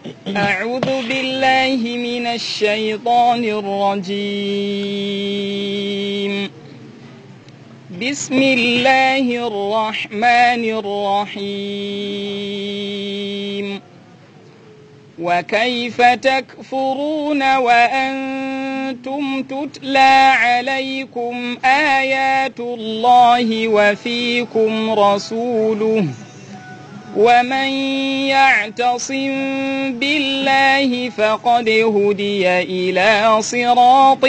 أعوذ بالله من الشيطان الرجيم بسم الله الرحمن الرحيم وكيف تكفرون وأنتم تتلى عليكم آيات الله وفيكم رسوله ومن يعتصم بالله فقد هدي إلى صراط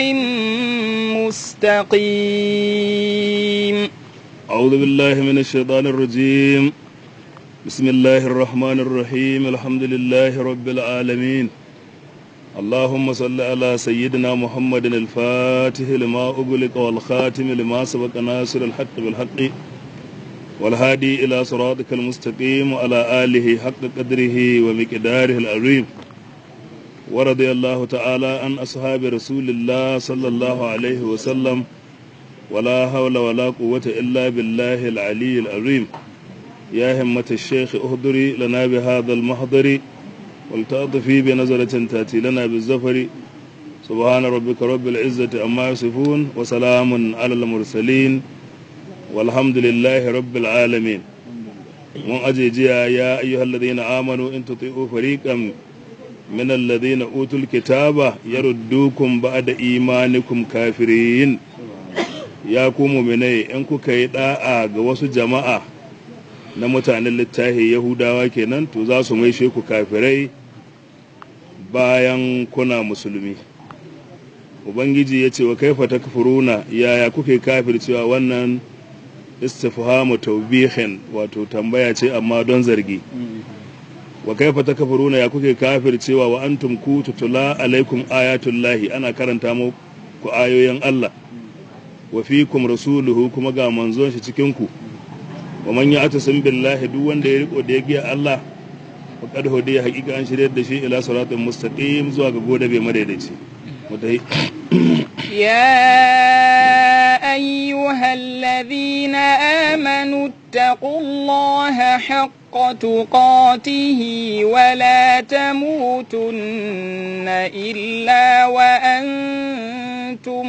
مستقيم أعوذ بالله من الشيطان الرجيم بسم الله الرحمن الرحيم الحمد لله رب العالمين اللهم صل على سيدنا محمد الفاتح لما أغلق والخاتم لما سبق ناصر الحق بالحق والهادي إلى صراطك المستقيم وعلى آله حق قدره ومقداره العظيم ورضي الله تعالى عن أصحاب رسول الله صلى الله عليه وسلم ولا حول ولا قوة إلا بالله العلي العظيم يا همة الشيخ اهدري لنا بهذا المحضر ولتأطفي بنظرة تأتي لنا بالزفر سبحان ربك رب العزة أما يصفون وسلام على المرسلين والحمد لله رب العالمين من أجيجيا يا أيها الذين آمنوا إن تطيعوا فريقا من الذين أوتوا الكتاب يردوكم بعد إيمانكم كافرين ya ku muminai in kuka yi da'a ga wasu jama'a na mutanen littafi yahudawa kenan to za su maishe ku kafirai bayan kuna musulmi ubangiji ya ce wa kaifa takfuruna yaya kuke kafir cewa wannan istifhamu tawbihin wato tambaya ce amma don zargi wa kaifa takfuruna ya kuke kafir cewa wa antum ku tutula alaikum ayatullahi ana karanta muku ayoyin Allah wa fikum rasuluhu kuma ga manzon shi cikin ku wa man ya'tasim billahi duk wanda ya riko da ya giya Allah wa qad hudiya haqiqa an shirye da shi ila siratin mustaqim zuwa ga gode bai madaidaici mutai يا أيها الذين آمنوا اتقوا الله حق تقاته ولا تموتن إلا وأنتم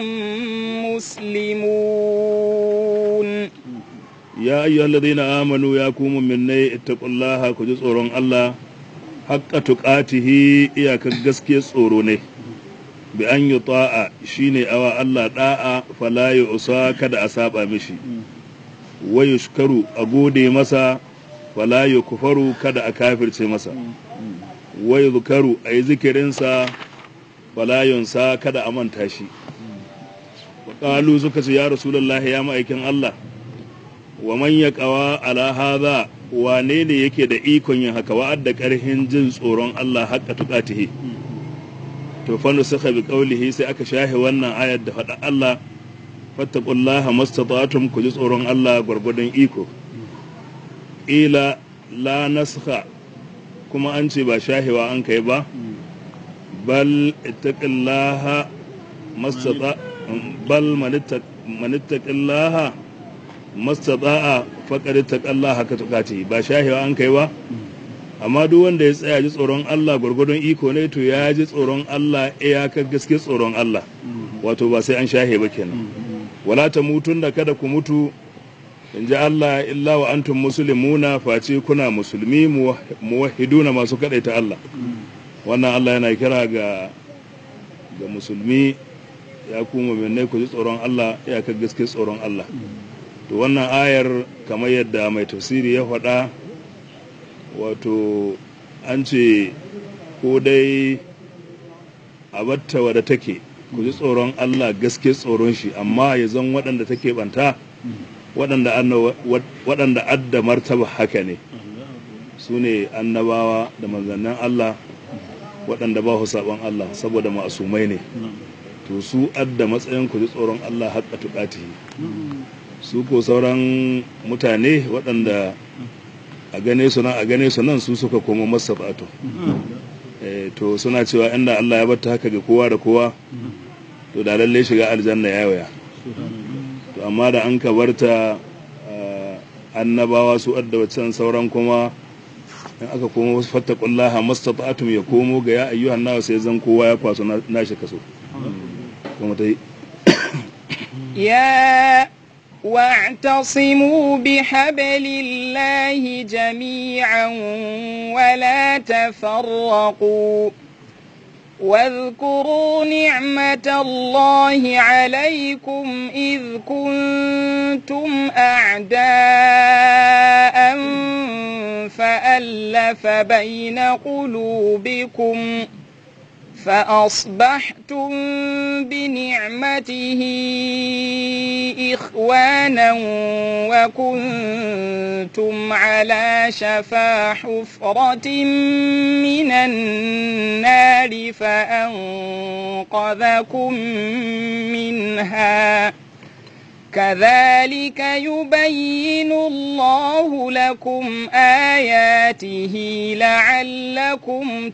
مسلمون ya ayyuhal ladina amanu ya ku mu'minai ittaqullaha ku ji tsoron Allah haqqa tuqatihi iyakar gaske tsoro ne bi an yi ta'a shine awa Allah da'a fala usa kada a saba mishi wa yushkaru a gode masa fala kufaru kada a kafirce masa wa yuzkaru a yi zikirinsa fala yunsa kada a manta shi wa qalu suka ce ya rasulullahi ya ma'aikin Allah wa man yaqawa ala hadha wane ne yake da ikon yin haka wa'adda karhin jin tsoron Allah haqqa tuqatihi to fanu suka bi qaulihi sai aka shahe wannan ayar da faɗa Allah fattaqullaha mastata'tum ku ji tsoron Allah gwargwadon iko ila la naskha kuma an ce ba shahewa an kai ba bal ittaqillaha mastata bal manittaqillaha mastata'a faqad ittaqallaha haka tukati ba shahewa an kai ba amma duk wanda ya tsaya ji tsoron Allah gwargwadon iko ne to ya ji tsoron Allah iyakar gaske tsoron Allah wato ba sai an shahe ba kenan wala ta mutun da kada ku mutu in ji Allah illa wa antum muslimuna face kuna musulmi muwahhiduna masu kadaita Allah wannan Allah yana kira ga ga musulmi ya kuma mu'minai ku ji tsoron Allah iyakar gaske tsoron Allah to wannan ayar kamar yadda mai tafsiri ya faɗa wato an ce ko dai a batta wadda take ku ji tsoron Allah gaske tsoron shi amma ya zan waɗanda take banta waɗanda adda martaba haka ne su ne annabawa da manzannin Allah waɗanda ba su saɓon Allah saboda masumai ne to su adda matsayin ku ji tsoron Allah haƙa tuƙati su ko sauran mutane waɗanda a gane su nan a gane su nan su suka koma masa bato to suna cewa inda Allah ya bata haka ga kowa da kowa to da lalle shiga aljanna ya waya to amma da an ka barta annabawa su adda wacan sauran kuma in aka komo fattaqullaha mastata'tum ya komo ga ya ayyuhan nawa sai zan kowa ya kwaso na- nashi kaso kuma ta yi يا واعتصموا بحبل الله جميعا ولا تفرقوا واذكروا نعمة الله عليكم إذ كنتم أعداء فألف بين قلوبكم فأصبحتم بنعمته إخوانا وكنتم على شفا حفرة من النار فأنقذكم منها كذلك يبين الله لكم آياته لعلكم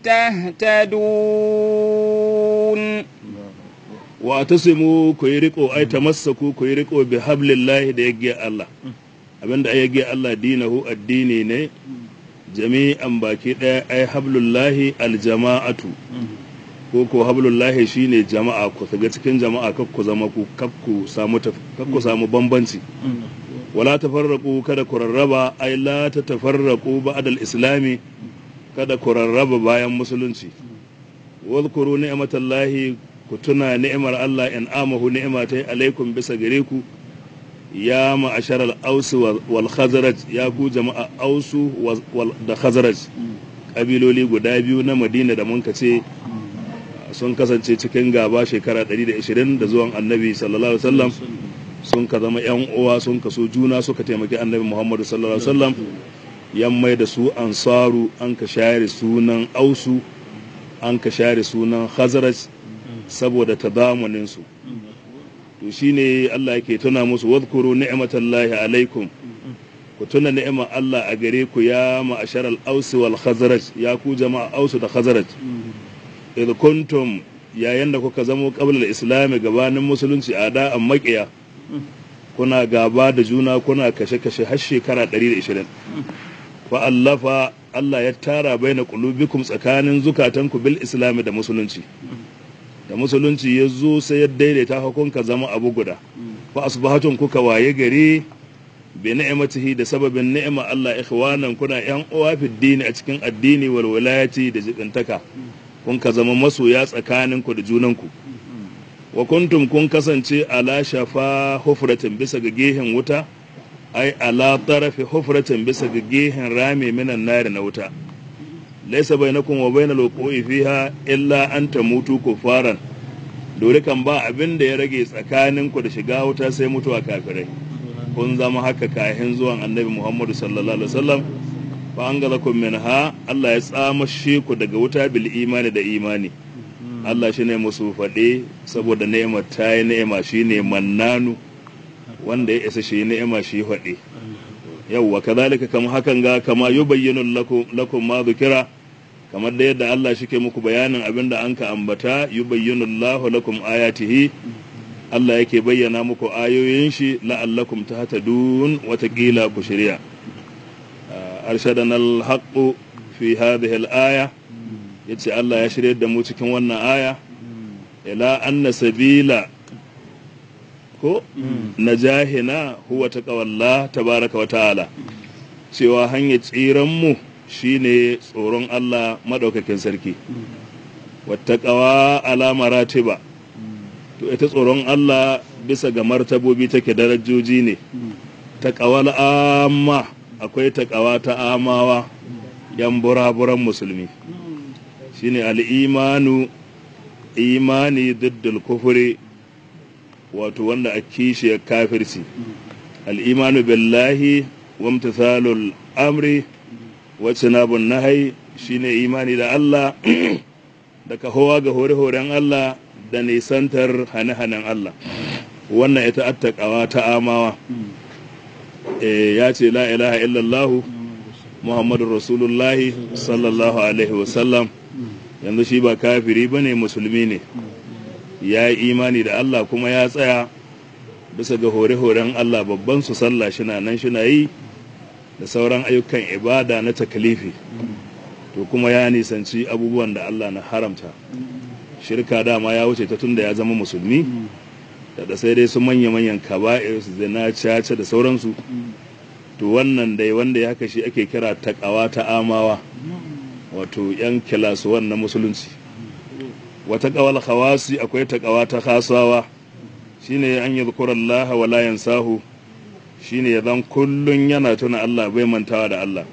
تهتدون wa tasimu ku yi riko ai tamassaku ku yi riko bi hablillahi da yagge Allah abinda ai yagge Allah dinahu addini ne jami'an baki daya ai hablullahi aljama'atu ko ko hablullahi shine jama'a ku shiga cikin jama'a kak ku zama ku kak ku samu taf- kak ku samu bambanci wala tafarraqu kada ku rarraba ai la tatafarraqu ba'da al-islami kada ku rarraba bayan musulunci wadhkuru ni'matallahi ku tuna ni'imar Allah in amahu ni'matai alaikum bisa gare ku ya ma'ashar al-aus wal khazraj ya ku jama'a ausu wal- da khazraj kabiloli guda biyu na Madina da mun ce sun kasance cikin gaba shekara 120 da zuwan annabi sallallahu alaihi wasallam sun ka zama yan uwa sun kaso juna suka taimaki annabi Muhammadu sallallahu alaihi wasallam yan mai da su ansaru an ka share sunan ausu an ka share sunan khazraj saboda tadamunin su to shine Allah yake tuna musu wadhkuru ni'matallahi alaikum ku tuna ni'imar Allah a gare ku ya ma'ashar al-aus wal khazraj ya ku jama'a aus da khazraj idh kuntum yayin da kuka zamo qabla al-islam gabanin musulunci a da'an maƙiya kuna gaba da juna kuna kashe-kashe har shekara 120 fa allafa Allah ya tara baina qulubikum tsakanin zukatanku bil islam da musulunci da musulunci ya zo sai ya daidaita hukunka zama abu guda fa asbahatun kuka waye gari bi ni'matihi da sababin ni'ima Allah ikhwanan kuna yan uwa fi dini a cikin addini wal wilayati da jibintaka kun ka zama masoya tsakaninku da junanku wa kuntum kun kasance ala shafa hufratin bisa ga gehen wuta ai ala tarafi hufratin bisa ga gehen rami minan nari na wuta laisa bainakum wa bainal wuqu'i fiha illa an tamutu kufaran dole kan ba abin da ya rage tsakaninku da shiga wuta sai mutuwa kafirai kun zama haka kahin zuwan annabi Muhammadu sallallahu alaihi wasallam fa angalakum minha Allah ya tsamashe ku daga wuta bil imani da imani Allah shine musu faɗe saboda ni'imar ta yi ni'ima shine mannanu wanda ya isa shi ni'ima shi faɗe yawwa kadhalika kama hakan ga kama yubayyinu lakum lakum ma dhukira kamar da yadda Allah shike muku bayanin abinda an ka ambata yubayyinu Allahu lakum ayatihi Allah yake bayyana muku ayoyin shi la'allakum tahtadun watakila ku shirya arshadana al-haqqu fi hadhihi al-aya yace Allah ya shirye da mu cikin wannan aya ila anna sabila ko najahina huwa taqwallah tabaraka wa ta'ala cewa hanyar tsiran mu shine tsoron Allah madaukakin sarki wattaqawa ala maratiba to ita tsoron Allah bisa ga martabobi take darajoji ne taqawal amma akwai taqawa ta amawa yan buraburan musulmi shine al'imanu imani diddul kufuri wato wanda a kishiyar kafirci al'imanu billahi wa imtithalul amri wa cinabun nahai shine imani da Allah da kahowa ga hore-horen Allah da nisantar hane-hanen Allah wannan ita attaqawa ta amawa ya ce la ilaha illallahu muhammadun rasulullahi sallallahu alaihi wasallam yanzu shi ba kafiri ba ne musulmi ne ya yi imani da Allah kuma ya tsaya bisa ga hore-horen Allah babban su sallah shina nan shina yi da sauran ayyukan ibada na takalifi to kuma ya nisanci abubuwan da Allah na haramta shirka dama ya wuce ta tunda ya zama musulmi da sai dai su manya-manyan kaba'ir su zina caca da sauransu to wannan dai wanda ya haka shi ake kira takawa ta amawa wato yan kilasuwan na musulunci wata kawal khawasi akwai takawa ta khasawa shine an yi Allah wa la yansahu shine ya zan kullun yana tuna Allah bai mantawa da Allah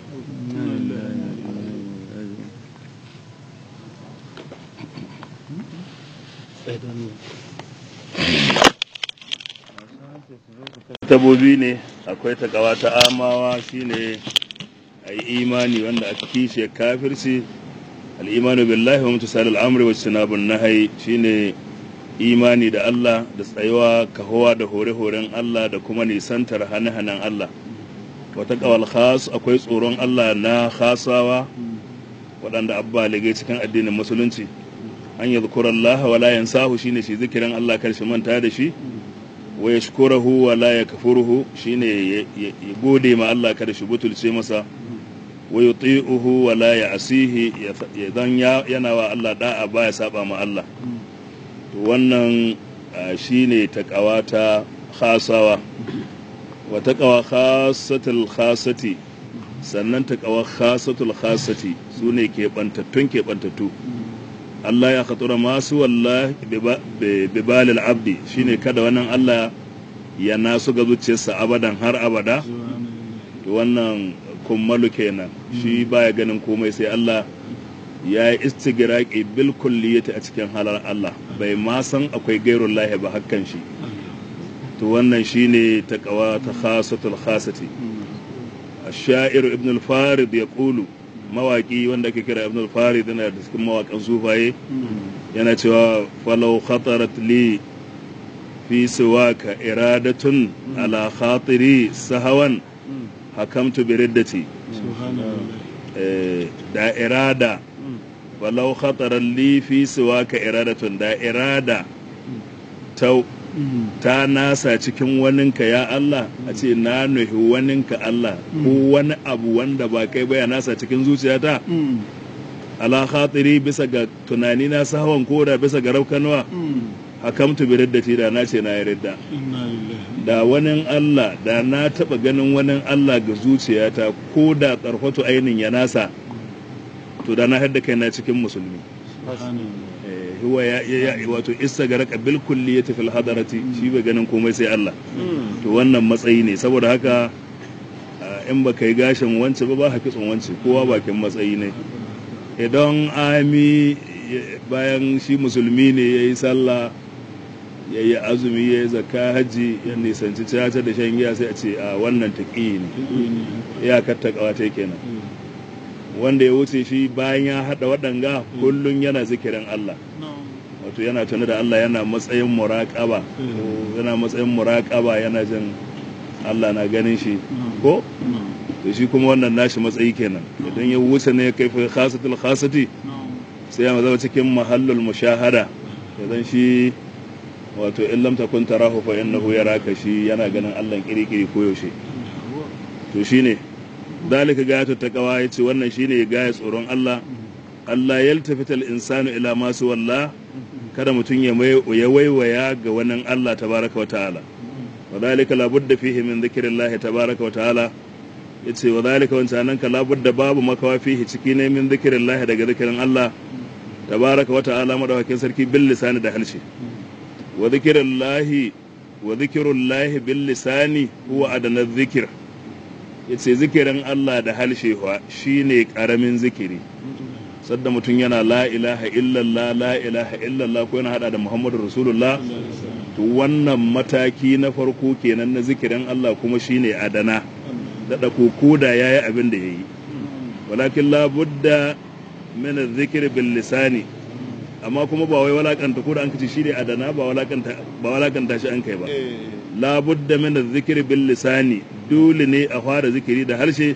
tabobi ne akwai takawa ta amawa shine a yi imani wanda aka kishe kafirci al'imanu billahi wa mutusal al'amri wa sinabun nahai shine imani da Allah da tsayuwa kahowa da hore-horen Allah da kuma nisantar hane-hanen Allah wata kawal khas akwai tsoron Allah na khasawa waɗanda abba ligai cikin addinin musulunci an yi Allah wa la yansahu shine shi zikirin Allah karshe manta da shi wa yashkurahu wa la yakfuruhu shine ya gode ma Allah kada shi butulce masa wa yuti'uhu wa la ya'sihi dan yana wa Allah da'a baya saba ma Allah to wannan shine taqawa ta khasawa wa taqawa khasatul khasati sannan taqawa khasatul khasati sune ke bantattun ke bantattu Allah ya khatura masu wallahi bi balil abdi shine kada wannan Allah ya nasu ga zuciyarsa abadan har abada to wannan kummalu kenan shi baya ganin komai sai Allah ya yi istigiraki bil kulliyati a cikin halar Allah bai ma san akwai gairun lahi ba hakan shi to wannan shine taqwa ta khasatul khasati ash-sha'ir ibn al-farid yaqulu mawaki wanda ake kira ibn al-farid yana da cikin mawakan sufaye yana cewa falau khatarat li fi siwaka iradatun ala khatiri sahawan hakamtu bi riddati da irada walau khatarar li fi siwaka iradatun da irada ta ta nasa cikin waninka ya Allah a ce na nuhi waninka Allah ko wani abu wanda ba kai baya nasa cikin zuciyata ala khatiri bisa ga tunani na sahawan koda bisa ga raukanuwa hakamtu bi riddati da na ce na yi ridda da wani Allah da na taba ganin wani Allah ga zuciyata ko da tsarfatu ainin ya nasa to da na hadda kai na cikin musulmi huwa ya ya wato isa ga raka bil kulliyati fil hadarati shi bai ganin komai sai Allah to wannan matsayi ne saboda haka in baka yi gashin wance ba ba kitson wance kowa bakin matsayi ne idan ami bayan shi musulmi ne ya yi sallah ya yi azumi ya yi zakka hajji ya nisanci caca da shan giya sai a ce a wannan taƙi ne iyakar taƙawa ta kenan wanda ya wuce shi bayan ya haɗa waɗanga kullum yana zikirin Allah wato yana tuni da Allah yana matsayin muraƙaba yana matsayin muraƙaba yana jin Allah na ganin shi ko to shi kuma wannan nashi matsayi kenan idan ya wuce ne ya kai fa khasatul khasati sai ya zama cikin mahallul mushahada idan shi wato in lam takun tarahu fa innahu yaraka shi yana ganin Allah kiri-kiri koyaushe to shine dalika gayatu taqwa yace wannan shine gaya tsoron Allah Allah yaltafita al-insanu ila ma walla kada mutum ya ya waiwaya ga wannan Allah tabaraka wa ta'ala wa dalika la budda fihi min dhikrillahi tabaraka wa ta'ala yace wa dalika wancan ka la budda babu makawa fihi ciki ne min dhikrillahi daga zikirin Allah tabaraka wa ta'ala madawakin sarki bil lisani da halshe wa dhikrullahi wa dhikrullahi bil lisani huwa adana dhikr yace zikirin Allah da halshe wa shine karamin zikiri sadda mutum yana la ilaha illallah la ilaha illallah ko yana hada da muhammadu rasulullah to wannan mataki na farko kenan na zikirin Allah kuma shine adana da koko da yayi abin da yayi walakin la budda min zikir bil lisani amma kuma ba wai walakanta ko da an kace shine adana ba walakanta ba walakanta shi an kai ba la budda min zikir bil lisani dole ne a fara zikiri da harshe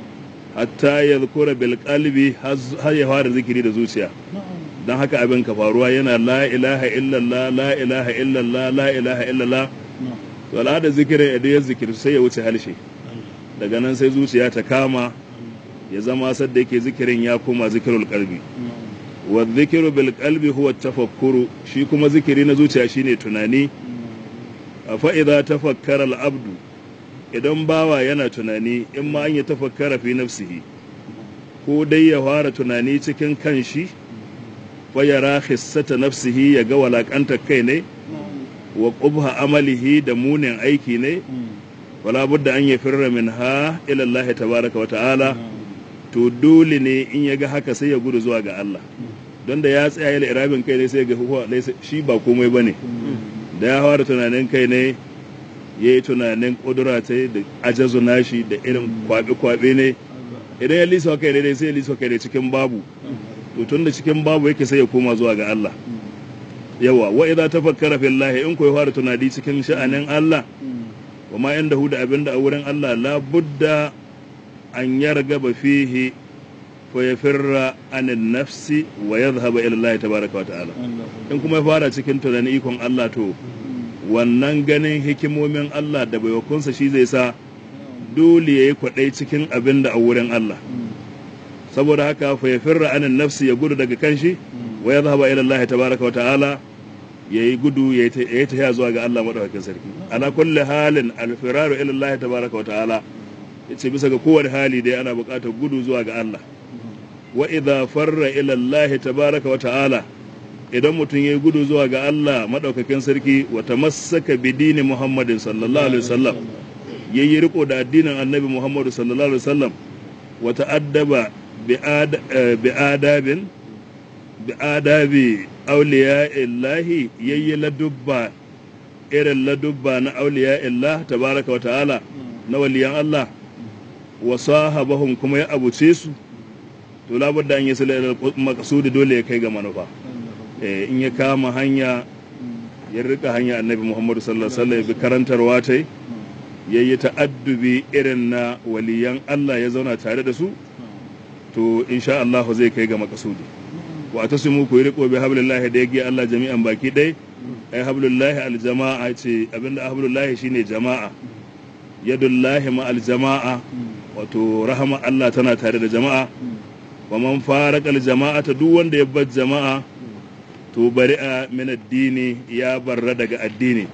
hatta ya zukura bil qalbi har ya fara zikiri da zuciya dan haka abin ka faruwa yana la ilaha illallah la ilaha illallah la ilaha illallah to da zikirin idan ya zikiri sai ya wuce harshe daga nan sai zuciya ta kama ya zama sadda yake zikirin ya koma zikirul qalbi wa zikiru bil qalbi huwa tafakkuru shi kuma zikiri na zuciya shine tunani fa idza tafakkara al abdu idan bawa yana tunani in ma an yi tafakkara fi nafsihi ko dai ya fara tunani cikin kanshi fa yara khissata nafsihi ya ga walakanta kai ne wa qubha amalihi da munin aiki ne wala budda an yafirra minha ila Allah tabaraka wa ta'ala to dole ne in ya ga haka sai ya gudu zuwa ga Allah don da ya tsaya ya irabin kai ne sai ga huwa shi ba komai bane da ya fara tunanin kai ne ya yi tunanin kudura ta da ajazu nashi da irin kwabe-kwabe ne idan ya lisa kai ne sai ya lisa kai ne cikin babu to tun da cikin babu yake sai ya koma zuwa ga Allah yawa wa idza tafakkara fillahi in koyi fara tunani cikin sha'anin Allah wa ma inda hu da abinda a wurin Allah la budda an yargaba fihi fa yafirra anin nafsi wa yadhhaba ila Allah tabaraka wa ta'ala in kuma ya fara cikin tunanin ikon Allah to wannan ganin hikimomin Allah da baiwakunsa shi zai sa dole ya yi kwaɗai cikin abin da a wurin Allah saboda haka fa ya firra anin nafsi ya gudu daga kanshi wa ya zaba ila Allah tabaraka wa ta'ala ya yi gudu ya yi ta zuwa ga Allah madaukakin sarki ala kulli halin alfiraru ila Allah tabaraka wa ta'ala yace bisa ga kowane hali dai ana buƙatar gudu zuwa ga Allah wa idza farra ila Allah tabaraka wa ta'ala idan mutum ya yi gudu zuwa ga Allah maɗaukakin sarki wata masaka bidini Muhammadin sallallahu alaihi wasallam ya yi riko da addinin annabi Muhammadu sallallahu alaihi wasallam wata addaba bi adabin bi adabi auliya illahi ya yi ladubba irin ladubba na auliya illah tabaraka wa ta'ala na waliyan Allah wa sahabahum kuma ya abuce su to labudda an yi sulal maqsudi dole ya kai ga manufa in ya kama hanya ya rika hanya annabi muhammadu sallallahu alaihi wasallam bi karantarwa ta ya yi ta'addubi irin na waliyan Allah ya zauna tare da su to insha Allah zai kai ga makasudi wa ta su ku yi riko bi hablillahi da yake Allah jami'an baki dai ai hablullahi aljama'a ce abinda hablullahi shine jama'a yadullahi ma aljama'a wato rahama Allah tana tare da jama'a wa man faraka aljama'a ta duk wanda ya bar jama'a to bari a min addini ya barra daga addini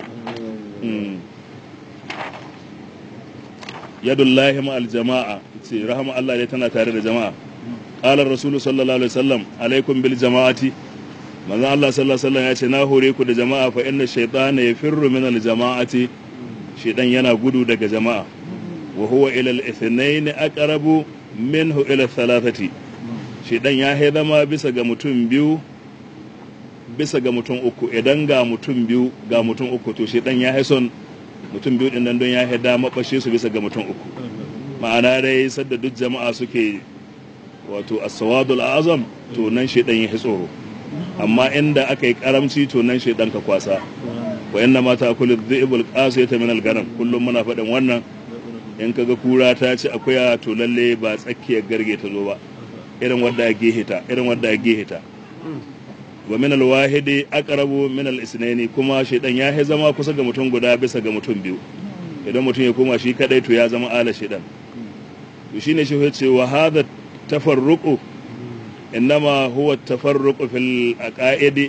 yadullahi ma aljama'a ce rahama Allah ne tana tare da jama'a qala rasulu sallallahu alaihi wasallam alaikum bil jama'ati manzo Allah sallallahu alaihi wasallam ya ce na hore ku da jama'a fa inna shaytana yafirru min al jama'ati shaytan yana gudu daga jama'a wa huwa ila al ithnain aqrabu minhu ila thalathati shaytan ya zama bisa ga mutum biyu bisa ga mutum uku idan ga mutum biyu ga mutum uku to shaytan ya son mutum biyu din nan don ya haida mabashe su bisa ga mutum uku ma'ana dai sadda duk jama'a suke wato as-sawadul azam to nan shaytan ya tsoro amma inda aka yi karamci to nan shaidan ka kwasa wa yanna ma ta kullu dhi'bul qasiyata min al-ganam kullum muna faɗin wannan in kaga kura ta ci akuya to lalle ba tsakiyar garge ta zo ba irin wadda ya gehita irin wadda ya gehita wa min al-wahidi aqrabu min al-isnaini kuma shaidan ya yi zama kusa ga mutum guda bisa ga mutum biyu idan mutum ya koma shi kadai to ya zama ala shaidan to shine shi ya ce wa hadha tafarruqu إنما هو التفرق في العقائد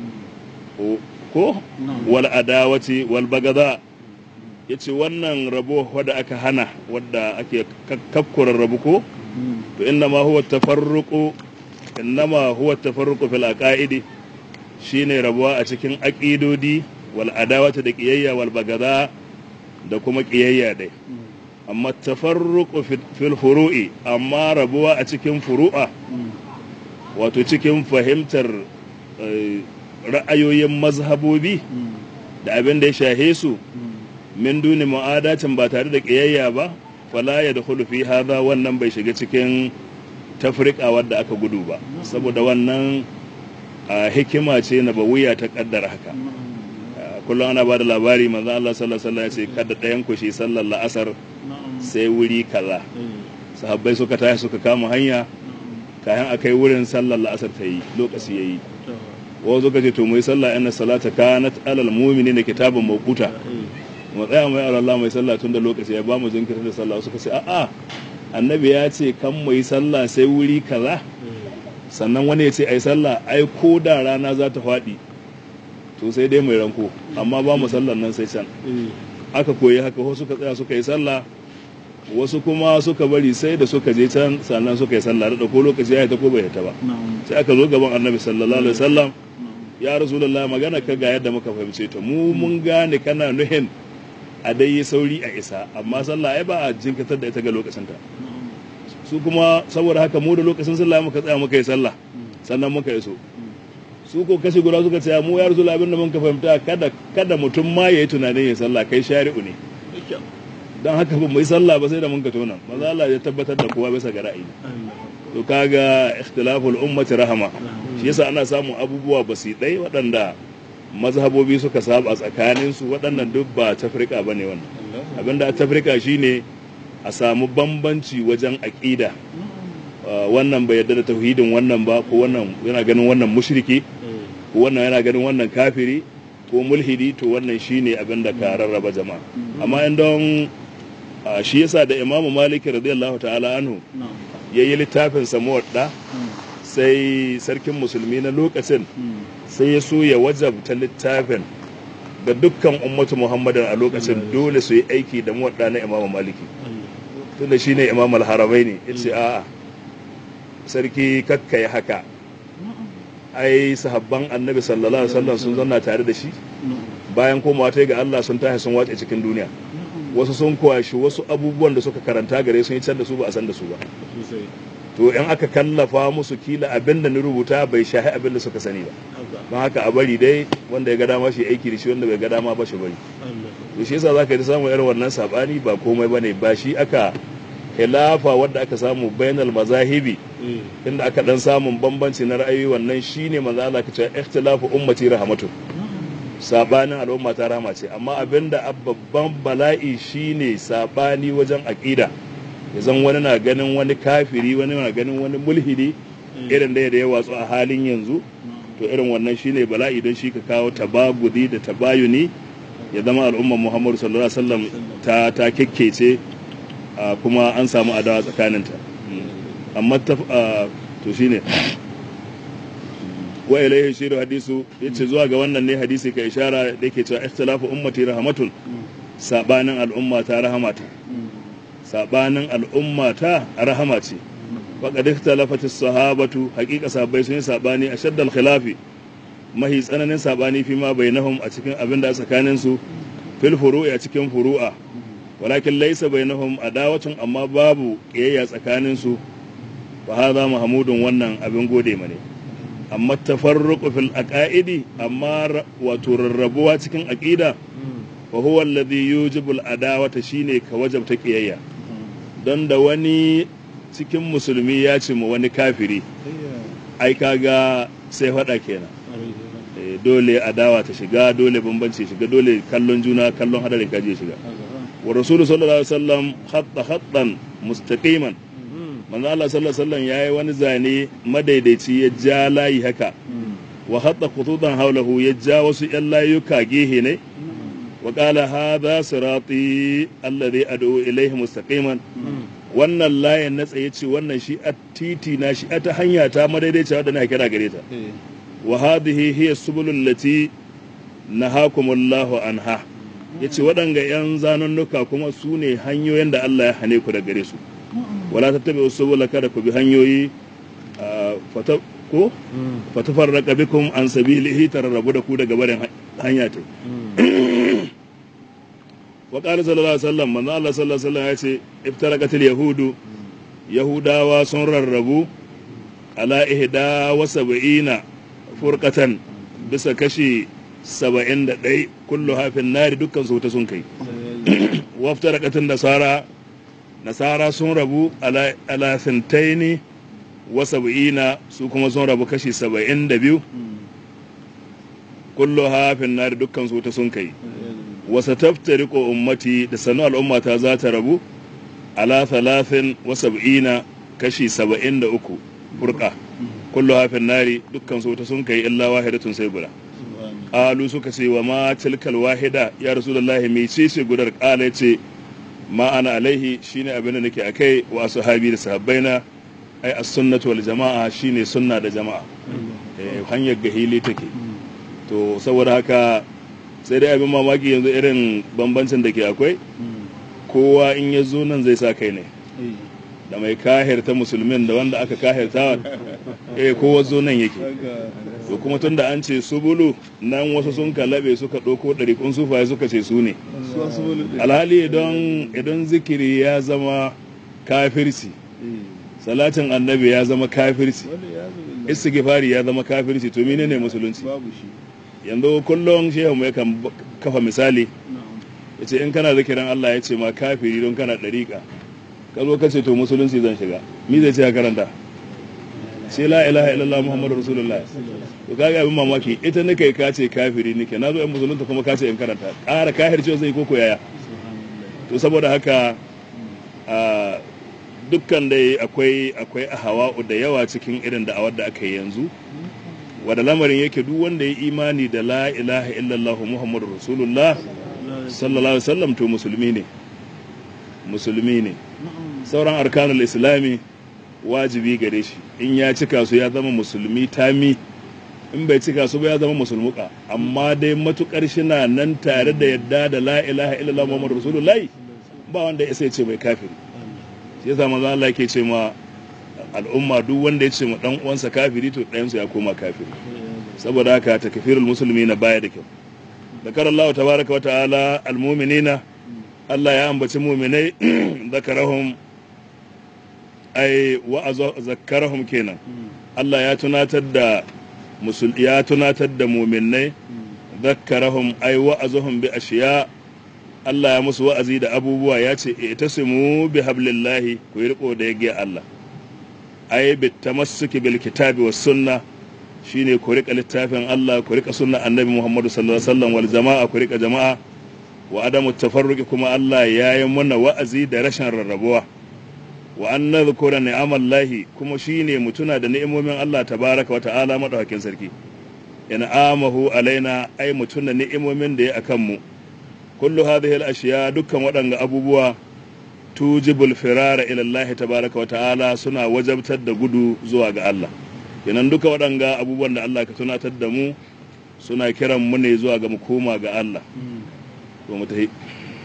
ko wal adawati wal bagada yace wannan rabo wadda aka hana wadda ake kakkura rabu ko to inna ma huwa tafarruqu innama huwa tafarruqu fil aqaidi shine rabuwa a cikin aqidodi wal adawati da qiyayya wal bagada da kuma qiyayya dai amma tafarruqu fil furu'i amma rabuwa a cikin furu'a wato cikin fahimtar ra'ayoyin mazhabobi da abin da ya shahe su min duni mu'adacin ba tare da ƙiyayya ba fala ya da fi haza wannan bai shiga cikin tafrika wadda aka gudu ba saboda wannan hikima ce na wuya ta kaddara haka kullum ana ba da labari manzo Allah sallallahu alaihi wasallam ya ce kada ɗayan ku shi sallar la'asar sai wuri kaza sahabbai suka tashi suka kama hanya kayan a kai wurin sallar la'asar ta yi lokaci ya yi wa zo ce to mu yi sallah inna salata kanat alal mu'mini da kitabun mawquta mu tsaya mai Allah mai sallah tun da lokaci ya ba mu jinkirta da sallah suka ce a'a annabi ya ce kan mu yi sallah sai wuri kaza sannan wani ya ce ai sallah ai ko da rana za ta faɗi to sai dai mai ranko amma ba mu sallan nan sai can aka koyi haka wasu suka tsaya suka yi sallah wasu kuma suka bari sai da suka je can sannan suka yi sallah da ko lokaci ya ta ko bai ta ba sai aka zo gaban annabi sallallahu alaihi wasallam ya rasulullah magana ka ga yadda muka fahimce ta mu mun gane kana nuhin a dai yi sauri a isa amma sallah ai ba a jinkatar da ita ga lokacin ta su kuma saboda haka mu da lokacin sallah muka tsaya muka yi sallah sannan muka iso su ko kashi guda suka ce mu ya rasulullah abin da muka fahimta kada kada mutum ma yayi tunanin yin sallah kai shari'u ne don haka ba mu yi sallah ba sai da mun ka tona maza Allah ya tabbatar da kowa bisa ga ra'ayi to kaga ikhtilaful ummati rahama shi yasa ana samun abubuwa basidai waɗanda mazhabobi suka saba tsakanin su waɗannan duk ba tafrika bane wannan abinda tafrika shine a samu bambanci wajen aqida wannan bai yarda da tauhidin wannan ba ko wannan yana ganin wannan mushriki ko wannan yana ganin wannan kafiri ko mulhidi to wannan shine abinda ka rarraba jama'a amma in don shi yasa da imamu maliki radiyallahu ta'ala anhu ya yi littafin samuwadda sai sarkin musulmi na lokacin sai ya so ya wajabta littafin ga dukkan ummatu muhammadin a lokacin dole su yi aiki da muwadda na imamu maliki tunda shi ne imam alharabai ne ya ce a'a sarki kakka ya haka ai sahabban annabi sallallahu alaihi wasallam sun zanna tare da shi bayan komawa ta ga Allah sun tashi sun wace cikin duniya wasu sun kwashi wasu abubuwan da suka karanta gare sun yi can da su ba a san da su ba to in aka kallafa musu kila abin da ni rubuta bai shahi abin da suka sani ba don haka a bari dai wanda ya ga dama shi aiki da shi wanda bai ga dama ba shi bari to shi yasa zaka yi samun irin wannan sabani ba komai bane ba shi aka khilafa wadda aka samu bainal mazahibi inda aka dan samun bambanci na ra'ayi wannan shine manzo Allah ka ce ikhtilafu ummati rahmatun sabanin al'umma ta rama ce amma abinda babban bala'i shine sabani wajen aqida zan wani na ganin wani kafiri wani na ganin wani mulhidi irin da ya watsu a halin yanzu to irin wannan shine bala'i don shi ka kawo tabagudi da tabayuni ya zama al'ummar muhammadu sallallahu alaihi wasallam ta ta kekkece kuma an samu adawa tsakaninta amma to shine wa ilaihi shiru hadisu yace zuwa ga wannan ne hadisi ka ishara da yake cewa ikhtilafu ummati rahmatun sabanin al'umma ta rahamata sabanin al'umma ta rahama ce faqad ikhtalafat as-sahabatu haqiqa sahabbai sun yi sabani a shaddal khilafi mahi tsananin sabani fi ma bainahum a cikin abin da tsakanin su fil furu'i a cikin furu'a walakin laysa bainahum adawatun amma babu kiyayya tsakanin su fa hadha mahmudun wannan abin gode mane amma tafarruqu fil aqaidi amma wato rarrabuwa cikin aqida wa huwa alladhi yujibu al adawata shine ka wajabta kiyayya don da wani cikin musulmi ya ce mu wani kafiri ai kaga sai faɗa kenan dole adawa ta shiga dole bambanci shiga dole kallon juna kallon hadarin kaji shiga wa rasulu sallallahu alaihi wasallam hatta hattan mustaqiman manzo Allah sallallahu alaihi wasallam yayi wani zane madaidaici ya ja layi haka wa hatta khututan haulahu ya ja wasu yan layuka gehe ne wa qala hadha sirati alladhi ad'u ilayhi mustaqiman wannan layin na tsaye ce wannan shi a titi na shi a ta hanya ta madaidaiciya wadda na kira gare ta wa hadhihi hiya subulul lati nahakumullahu anha yace waɗanga yan zanunnuka kuma su ne hanyoyin da Allah ya hane ku da gare su wala tattabi'u subula kada ku bi hanyoyi fata ko fatafarraqa bikum an sabilihi tararrabu da ku daga barin hanya ta wa qala sallallahu alaihi wasallam manzo Allah sallallahu alaihi wasallam yace iftaraqatil yahudu yahudawa sun rarrabu ala ihda wa sab'ina furqatan bisa kashi saba'in da ɗai kullu hafin nari dukkan su wuta sun kai waftaraqatin nasara nasara sun rabu ala sintaini wa sab'ina su kuma sun rabu kashi saba'in da biyu kullu hafin nari dukkan su wuta sun kai wasa taftariqu ummati da sanu al'ummata za ta rabu ala thalathin wa sab'ina kashi saba'in da uku furqa kullu hafin nari dukkan su wuta sun kai illa wahidatun sai guda qalu suka ce wa ma tilkal wahida ya rasulullahi me ce ce gudar qala ce ma ana alaihi shine abin da nake akai wa sahabi da sahabbaina ai as-sunnatu wal jama'a shine sunna da jama'a eh hanyar gahili take to saboda haka sai dai abin mamaki yanzu irin bambancin da ke akwai kowa in ya zo nan zai sa kai ne da mai kahirta musulmin da wanda aka kahirta eh kowa zo nan yake to kuma tun da an ce subulu nan wasu sun kalabe suka ɗauko ɗariƙun sufaye suka ce su ne alhali idan idan zikiri ya zama kafirci salatin annabi ya zama kafirci istighfari ya zama kafirci to menene musulunci yanzu kullum shehu mai kan kafa misali ya ce in kana zikirin Allah ya ce ma kafiri don kana ɗariƙa ka zo ka ce to musulunci zan shiga mi zai ce ya karanta sai la ilaha illallah muhammadu rasulullah to kaga abin mamaki ita nake ka ce kafiri nake na zo yan musulunta kuma ka ce in karanta ƙara kahir ce zai koko yaya to saboda haka a dukkan dai akwai akwai ahawa'u da yawa cikin irin da'awar da aka yi yanzu wanda lamarin yake duk wanda ya imani da la ilaha illallah muhammadu rasulullah sallallahu alaihi wasallam to musulmi ne musulmi ne sauran arkanul islami wajibi gare shi in ya cika su ya zama musulmi tami in bai cika su ba ya zama musulmuka amma dai matukar shina nan tare da yadda da la ilaha illallah muhammadu rasulullah ba wanda ya sai ce mai kafiri shi yasa manzo Allah yake ce ma al'umma duk wanda ya ce ma dan uwansa kafiri to ɗayansu ya koma kafiri saboda haka takfirul musulmi na baya da kyau ذكر الله تبارك وتعالى المؤمنين الله يا أنبت مؤمني ذكرهم أي وذكرهم كينا الله يا تناتد مسل يا تناتد مؤمني ذكرهم أي وأزهم بأشياء Allah ya musu wa'azi da abubuwa ya ce, "Ita mu bi hablillahi ku yi riko da ya Allah, ai, bi tamassuki bil kitabi was sunna shine ku rika littafin Allah ku rika sunna annabi Muhammadu sallallahu alaihi wasallam wal jama'a ku rika jama'a wa adamu tafarruqi kuma Allah ya yi mana wa'azi da rashin rarrabuwa wa an nadhkura ni'amallahi kuma shine mutuna da ni'imomin Allah tabaraka wa ta'ala madaukakin sarki in amahu alaina ai mutuna ni'imomin da ya akan mu kullu hadhihi al-ashiya dukkan waɗanga abubuwa tujibul firara ila Allah tabaraka wa ta'ala suna wajabtar da gudu zuwa ga Allah kenan duka waɗanga abubuwan da Allah ka tunatar da mu suna kiran mu ne zuwa ga mu koma ga Allah to mu tahi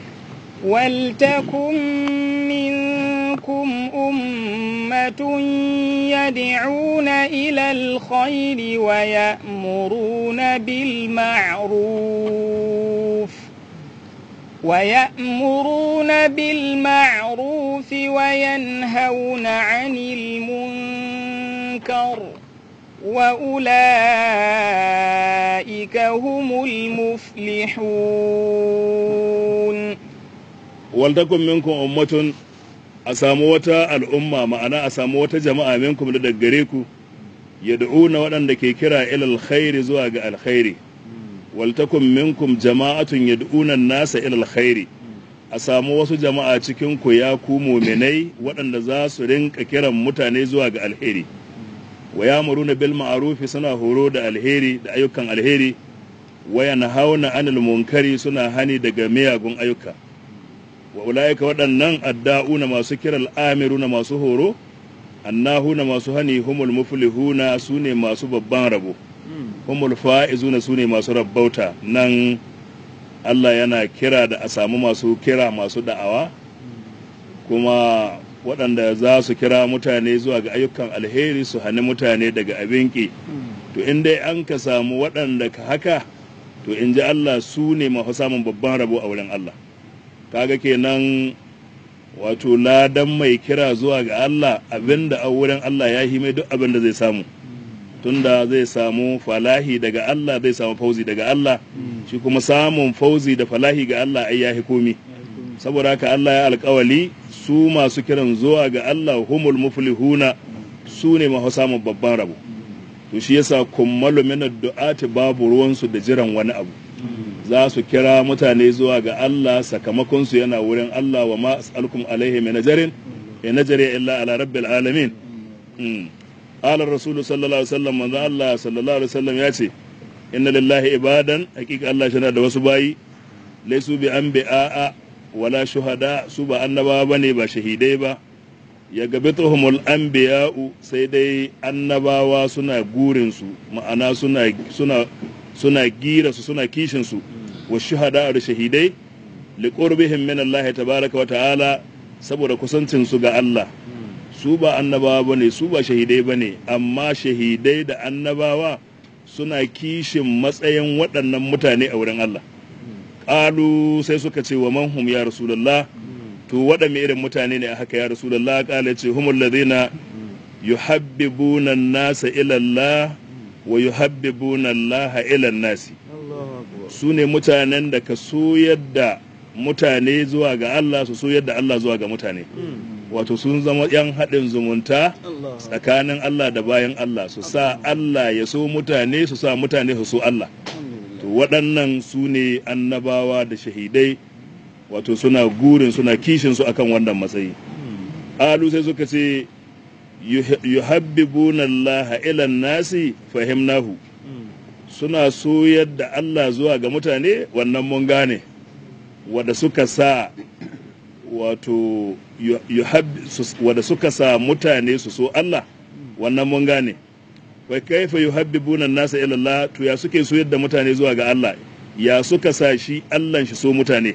ولتكن منكم أمة يدعون إلى الخير ويأمرون بالمعروف ويأمرون بالمعروف وينهون عن المنكر وأولئك هم المفلحون ولتكن منكم أمة أسامو وتا الأمة معنا أسامو وتا جماعة منكم لدقريكو يدعون ودن دكي كرا إلى الخير زواج الخير ولتكن منكم جماعة يدعون الناس إلى الخير a samu wasu jama'a cikin ku ya ku muminai waɗanda za su rinka kiran mutane zuwa ga alheri wa ya muruna bil ma'arufi suna horo da alheri da ayyukan alheri wa yanhauna anil munkari suna hani daga miyagun ayyuka wa ulaika waɗannan adda'una masu kiral amiruna masu horo annahuna masu hani humul muflihuna sune masu babban rabo humul fa'izuna sune masu rabbauta nan Allah yana kira da a samu masu kira masu da'awa kuma waɗanda za su kira mutane zuwa ga ayyukan alheri su hani mutane daga abinki to in dai an ka samu waɗanda ka haka to in ji Allah su ne masu samun babban rabo a wurin Allah kaga kenan wato ladan mai kira zuwa ga Allah abinda a wurin Allah ya mai duk abin da zai samu tunda zai samu falahi daga Allah zai samu fauzi daga Allah shi kuma samun fauzi da falahi ga Allah ai ya komi saboda haka Allah ya alkawali su masu kiran zuwa ga Allah humul muflihuna su ne masu samun babban rabo to shi yasa kummalu min addu'ati babu ruwansu da jiran wani abu za su kira mutane zuwa ga Allah sakamakon su yana wurin Allah wa ma as'alukum alaihi min ajrin in najri illa ala rabbil alamin qala ar-rasul sallallahu alaihi wasallam manzo Allah sallallahu alaihi wasallam ya ce inna lillahi ibadan hakika Allah shi da wasu bayi laisu bi an bi'a wala shuhada su ba annabawa bane ba shahidai ba ya gabi tuhumul anbiya'u sai dai annabawa suna gurin su ma'ana suna suna suna gira su suna kishin su wa shuhada da shahidai li qurbihim min Allah tabaraka wa ta'ala saboda kusancin su ga Allah su ba annabawa bane su ba shahidai bane amma shahidai da annabawa suna kishin matsayin waɗannan mutane a wurin Allah ƙalu sai suka ce wa manhum ya rasulullah to waɗanne irin mutane ne a haka ya rasulullah ƙala ce humul ladina yuhabbibuna an-nasa ila Allah wa yuhabbibuna Allah ila nasi su ne mutanen da ka soyar da mutane zuwa ga Allah su soyar da Allah zuwa ga mutane wato sun zama yan haɗin zumunta tsakanin Allah da bayan Allah su sa Allah ya so mutane su sa mutane su so Allah to waɗannan su ne annabawa da shahidai wato suna gurin suna kishin su akan wannan matsayi alu sai suka ce yuhabbibuna Allah ila nasi fahimnahu suna soyar da Allah zuwa ga mutane wannan mun gane wanda suka sa wato wanda suka sa mutane su so Allah wannan mun gane wai kaifa yuhabbibuna nasa ila Allah to ya suke so yadda mutane zuwa ga Allah ya suka sa shi Allah shi so mutane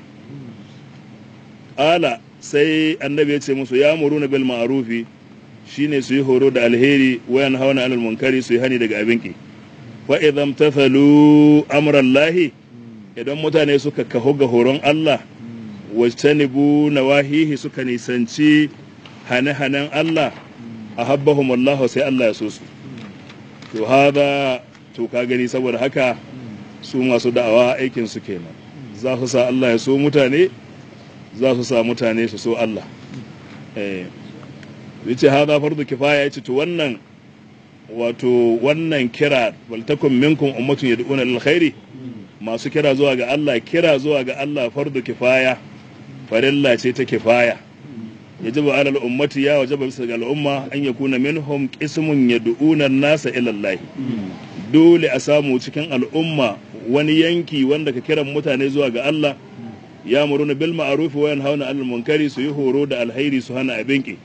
ala sai annabi ya ce musu ya muruna bil ma'rufi shine su yi horo da alheri wayan hauna anil munkari su yi hani daga abinki fa idan tafalu amrallahi idan mutane suka kaho ga horon Allah wajtanibu nawahihi suka nisanci hane-hanen Allah a habbahum Allah sai Allah ya so su to hada to ka gani saboda haka su masu da'awa aikin su kenan za su sa Allah ya so mutane za su sa mutane su so Allah eh yace hada fardu kifaya yace to wannan wato wannan kira wal takum minkum ummatun yad'una lil khairi masu kira zuwa ga Allah kira zuwa ga Allah fardu kifaya farilla ce ta kifaya yajibu ala al-ummati ya wajaba bisa ga al'umma an yakuna minhum qismun yad'una an-nasa ila Allah dole a samu cikin al'umma wani yanki wanda ka kiran mutane zuwa ga Allah ya muruna bil ma'ruf wa yanhauna 'anil munkari su yi horo da alhairi su hana abinki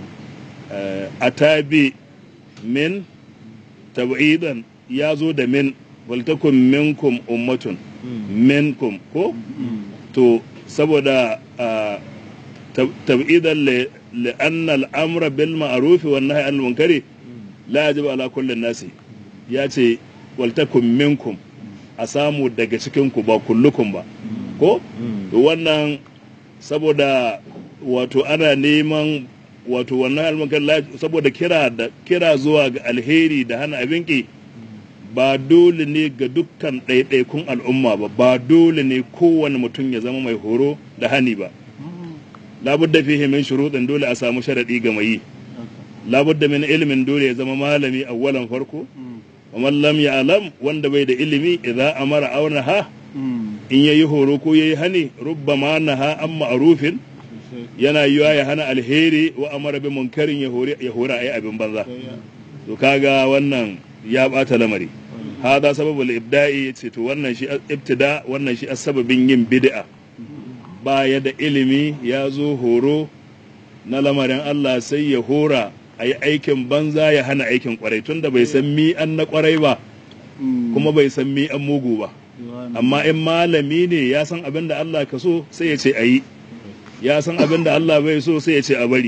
atabi min tab'idan ya zo da min waltakun minkum ummatun minkum ko to saboda tab'idan li'anna al'amra bil ma'ruf wa nahyi anil munkari la yajibu ala kulli nasi ya ce waltakun minkum a samu daga cikin ku ba kullukum ba ko to wannan saboda wato ana neman wato wannan almunkar saboda kira da kira zuwa ga alheri da hana abinki ba dole ne ga dukkan ɗaiɗaikun al'umma ba ba dole ne kowane mutum ya zama mai horo da hani ba labudda fihi min shuruɗin dole a samu sharaɗi ga mai labudda min ilimin dole ya zama malami awwalan farko wa man lam ya'lam wanda bai da ilimi idza amara aw naha in yayi horo ko yayi hani rubbama naha an ma'rufin yana yiwa ya hana alheri wa amara bi munkarin ya hori ya hora ayi abin banza to kaga wannan ya bata lamari hada sababul ibda'i yace to wannan shi ibtida wannan shi sababin yin bid'a baya da ilimi ya zo horo na lamarin Allah sai ya hora a yi aikin banza ya hana aikin kwarai tunda bai san mi an na kwarai ba kuma bai san mi an mugu ba amma in malami ne ya san abin da Allah ka so sai ya ce a yi ya san abin da Allah bai so sai ya ce a bari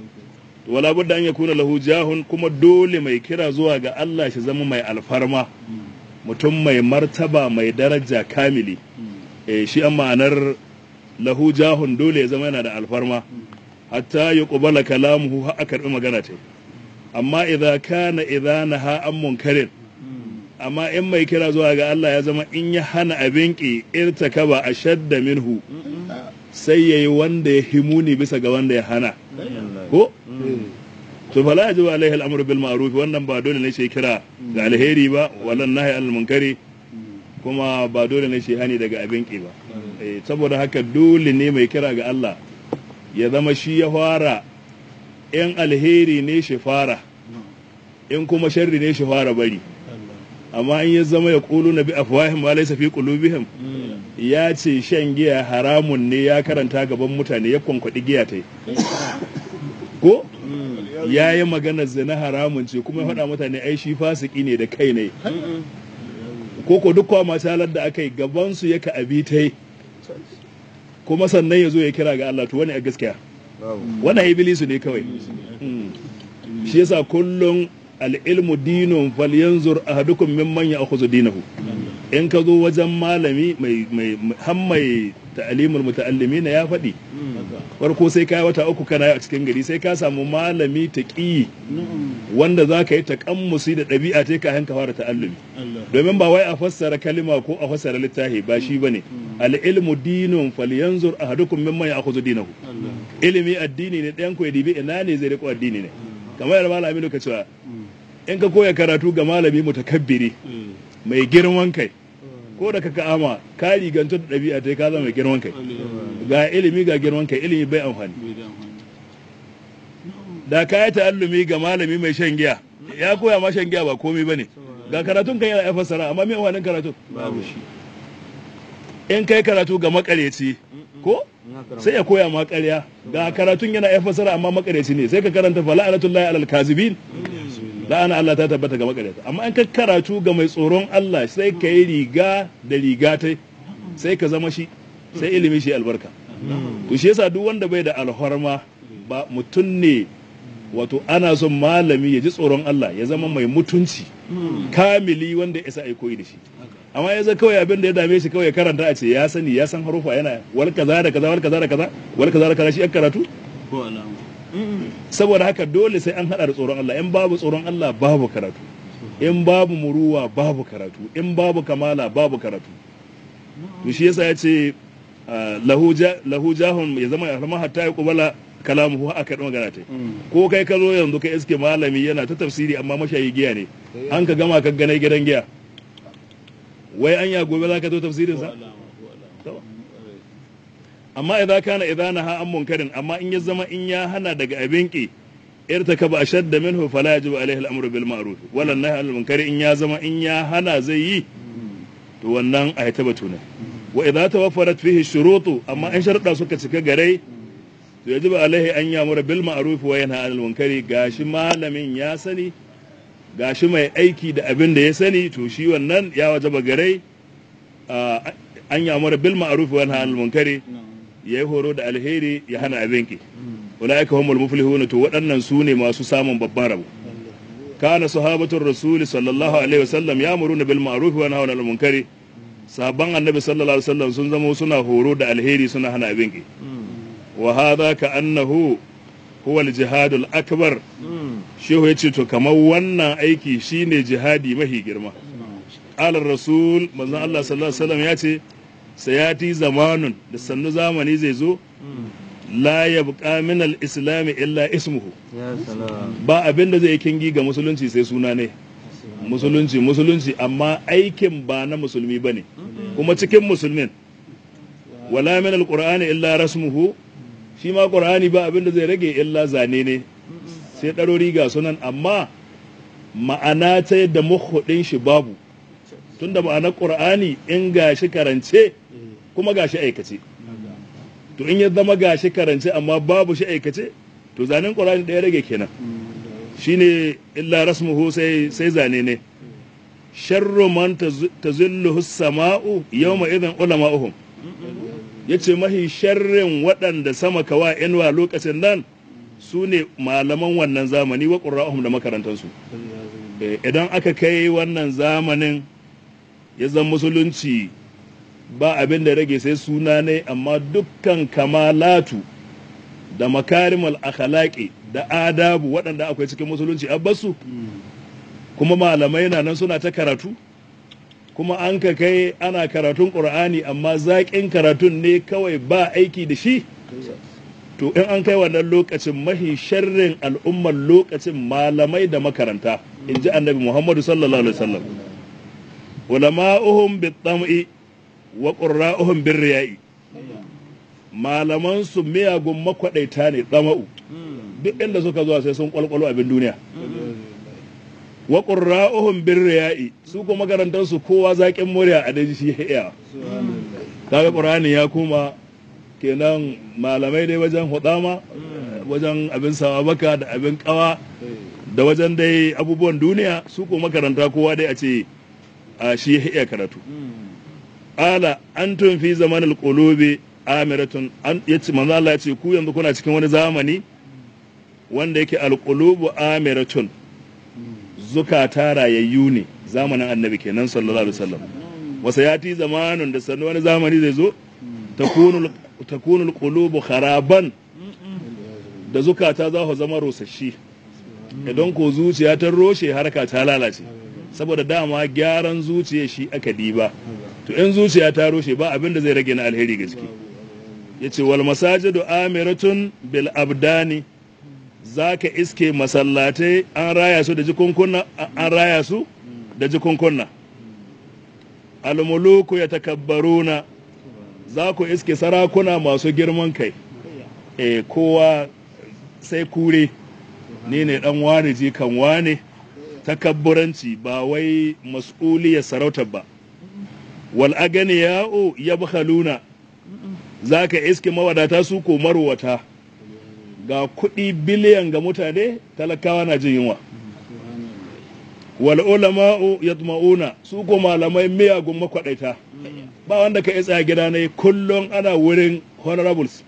wala budda an yakuna lahu jahun kuma dole mai kira zuwa ga Allah shi zama mai alfarma mutum mai martaba mai daraja kamili eh shi an ma'anar lahu jahun dole ya zama yana da alfarma hatta ya kubala kalamuhu har a karbi magana ta amma idza kana idza naha an munkarin amma in mai kira zuwa ga Allah ya zama in ya hana abin ki irtakaba ashadda minhu sai yayi wanda ya himuni bisa ga wanda ya hana ko to fala yajibu alaihi al'amru bil ma'ruf wannan ba dole ne shi kira ga alheri ba walan nahi al munkari kuma ba dole ne shi hani daga abin ki ba saboda haka dole ne mai kira ga Allah ya zama shi ya fara in alheri ne shi fara in kuma sharri ne shi fara bari amma in ya zama ya kulu na bi afwahim ma laysa fi qulubihim ya ce shan giya haramun ne ya karanta gaban mutane ya kwankwaɗi giya ta ko ya yi maganar zina haramun ce kuma ya faɗa mutane ai shi fasiki ne da kai ne ko ko duk kwa masalar da aka yi gabansu ya ka abi ta yi kuma sannan ya zo ya kira ga Allah to wani a gaskiya wannan ibilisu ne kawai shi yasa kullum al'ilmu dinun falyanzur ahadukum mimman ya akhudhu dinahu in ka zo wajen malami mai mai har mai ta'alimul muta'allimina ya faɗi farko sai ka yi wata uku kana a cikin gari sai ka samu malami taqi wanda za ka yi taƙammusi da ɗabi'a ta ka hanka fara ta'allumi domin ba wai a fassara kalima ko a fassara littafi ba shi bane al-ilmu dinun falyanzur ahadukum mimman ya akhudhu dinahu ilimi addini ne ɗayan ku ya dibi ina ne zai riko addini ne kamar yadda malami ka cewa in ka koya karatu ga malami mutakabbiri mai girman kai ko da kaka ama ka rigantu da ɗabi'a ta ka zama mai girman kai ga ilimi ga girman kai ilimi bai amfani da ka yi ta'allumi ga malami mai shan giya ya koya ma shan giya ba komai bane ga karatun kan yana ya fassara amma me amfanin karatun babu shi in kai karatu ga makareci ko sai ya koya ma ƙarya ga karatun yana ya fassara amma makareci ne sai ka karanta fa la'anatullahi alal kazibin la'ana Allah ta tabbata ga makareta amma in ka karatu ga mai tsoron Allah sai ka yi riga da riga ta sai ka zama shi sai ilimi shi albarka to shi yasa duk wanda bai da alhorma ba mutum ne wato ana son malami ya ji tsoron Allah ya zama mai mutunci kamili wanda ya sa ai koyi da shi amma ya zai kawai abin da ya dame shi kawai ya karanta a ce ya sani ya san harufa yana wal kaza da kaza wal kaza da kaza wal kaza da kaza shi ya karatu ko alamu saboda haka dole sai an hada da tsoron Allah in babu tsoron Allah babu karatu in babu muruwa babu karatu in babu kamala babu karatu to shi yasa ya ce lahu ja- lahu jahun ya zama ya zama hatta ya kubala kalamuhu aka ɗan magana ta ko kai ka zo yanzu ka iske malami yana ta tafsiri amma mashayi giya ne an ka gama ka ganai gidan giya wai an ya gobe za ka zo tafsirin sa To. amma idan kana idan naha an munkarin amma in ya zama in ya hana daga abin ki irtakaba ashadda minhu fala yajibu alaihi al-amru bil ma'ruf wala nahy anil munkari in ya zama in ya hana zai yi to wannan a ta batu ne wa idza tawaffarat fihi shurutu amma in sharuɗa suka cika gare to yajibu alaihi an yamura bil ma'ruf wa yanha anil munkari gashi malamin ya sani gashi mai aiki da abin da ya sani to shi wannan ya wajaba gare a, an yamura bil ma'ruf wa yanha anil munkari ya yi horo da alheri ya hana abin ki ulaika humul muflihun to waɗannan su ne masu samun babban rabo kana sahabatul rasul sallallahu alaihi wasallam ya'muruna bil ma'ruf wa yanhauna 'anil munkari sahabban annabi sallallahu alaihi wasallam sun zama suna horo da alheri suna hana abin ki wa hadha ka annahu huwa al jihadul akbar shehu yace to kamar wannan aiki shine jihadi mahi girma qala rasul manzon Allah sallallahu alaihi wasallam yace sayati zamanun da sannu zamani zai zo la yabqa min al-islam illa ismuhu ya salam ba abin da zai kingi ga musulunci sai suna ne musulunci musulunci amma aikin ba na musulmi bane kuma cikin musulmin wala min al-qur'ani illa rasmuhu shi ma qur'ani ba abin da zai rage illa zane ne sai ɗarori ga sunan amma ma'ana ta yadda muhudin shi babu tunda ma'anar qur'ani in gashi karance kuma gashi aikace to in ya zama gashi karance amma babu shi aikace to zanen qur'ani ɗaya rage kenan shine illa rasmuhu sai sai zane ne sharru man tazilluhu sama'u yawma idan ulama'uhum yace mahi sharrin waɗanda sama kawa inwa lokacin nan su ne malaman wannan zamani wa qurra'uhum da makarantansu Eh, idan aka kai wannan zamanin ya zan musulunci ba abin da rage sai suna ne amma dukkan kamalatu da makarimul akhlaqi da adabu waɗanda akwai cikin musulunci abbasu kuma malamai na nan suna ta karatu kuma an ka kai ana karatun ƙur'ani amma zaƙin karatun ne kawai ba aiki da shi to in an kai wannan lokacin mahi sharrin al'ummar lokacin malamai da makaranta in ji annabi muhammadu sallallahu alaihi wasallam ulama'uhum bit-tam'i wa qurra'uhum bir-riya'i malaman su miyagun makwadaita ne tsama'u duk inda suka zuwa sai sun kwalkwalo abin duniya wa qurra'uhum birriya'i su kuma makarantar su kowa zaƙin murya a daji shi iya kaga qur'ani ya kuma kenan malamai dai wajen hudama wajen abin sawa baka da abin kawa da wajen dai abubuwan duniya su ko makaranta kowa dai a ce a shi iya karatu ala antum fi zamanil qulubi amiratun an yace manzo Allah ya ce ku yanzu kuna cikin wani zamani wanda yake alqulubu amiratun zukata rayayyu ne zamanin annabi kenan sallallahu alaihi wasallam wasa yati zamanun da sannu wani zamani zai zo takunu takunu alqulubu kharaban da zukata za su zama rosashi idan ko zuciya ta roshe harka ta lalace saboda dama gyaran zuciya shi aka diba to in zuciya ta roshe ba abin da zai rage na alheri gaske yace wal masajidu amiratun bil abdani zaka iske masallatai an raya su da jikunkunna an raya su da jikunkunna al muluku yatakabbaruna za ku iske sarakuna masu girman kai eh kowa sai kure ni ne dan wane jikan wane takabburanci ba wai mas'uliyar sarautar ba wal aganiya'u yabkhaluna zaka iske mawadata su ko marwata ga kuɗi biliyan ga mutane talakawa na jin yunwa wal ulama'u yatma'una su ko malamai miyagun makwadaita ba wanda ka isa gida ne kullum ana wurin honorables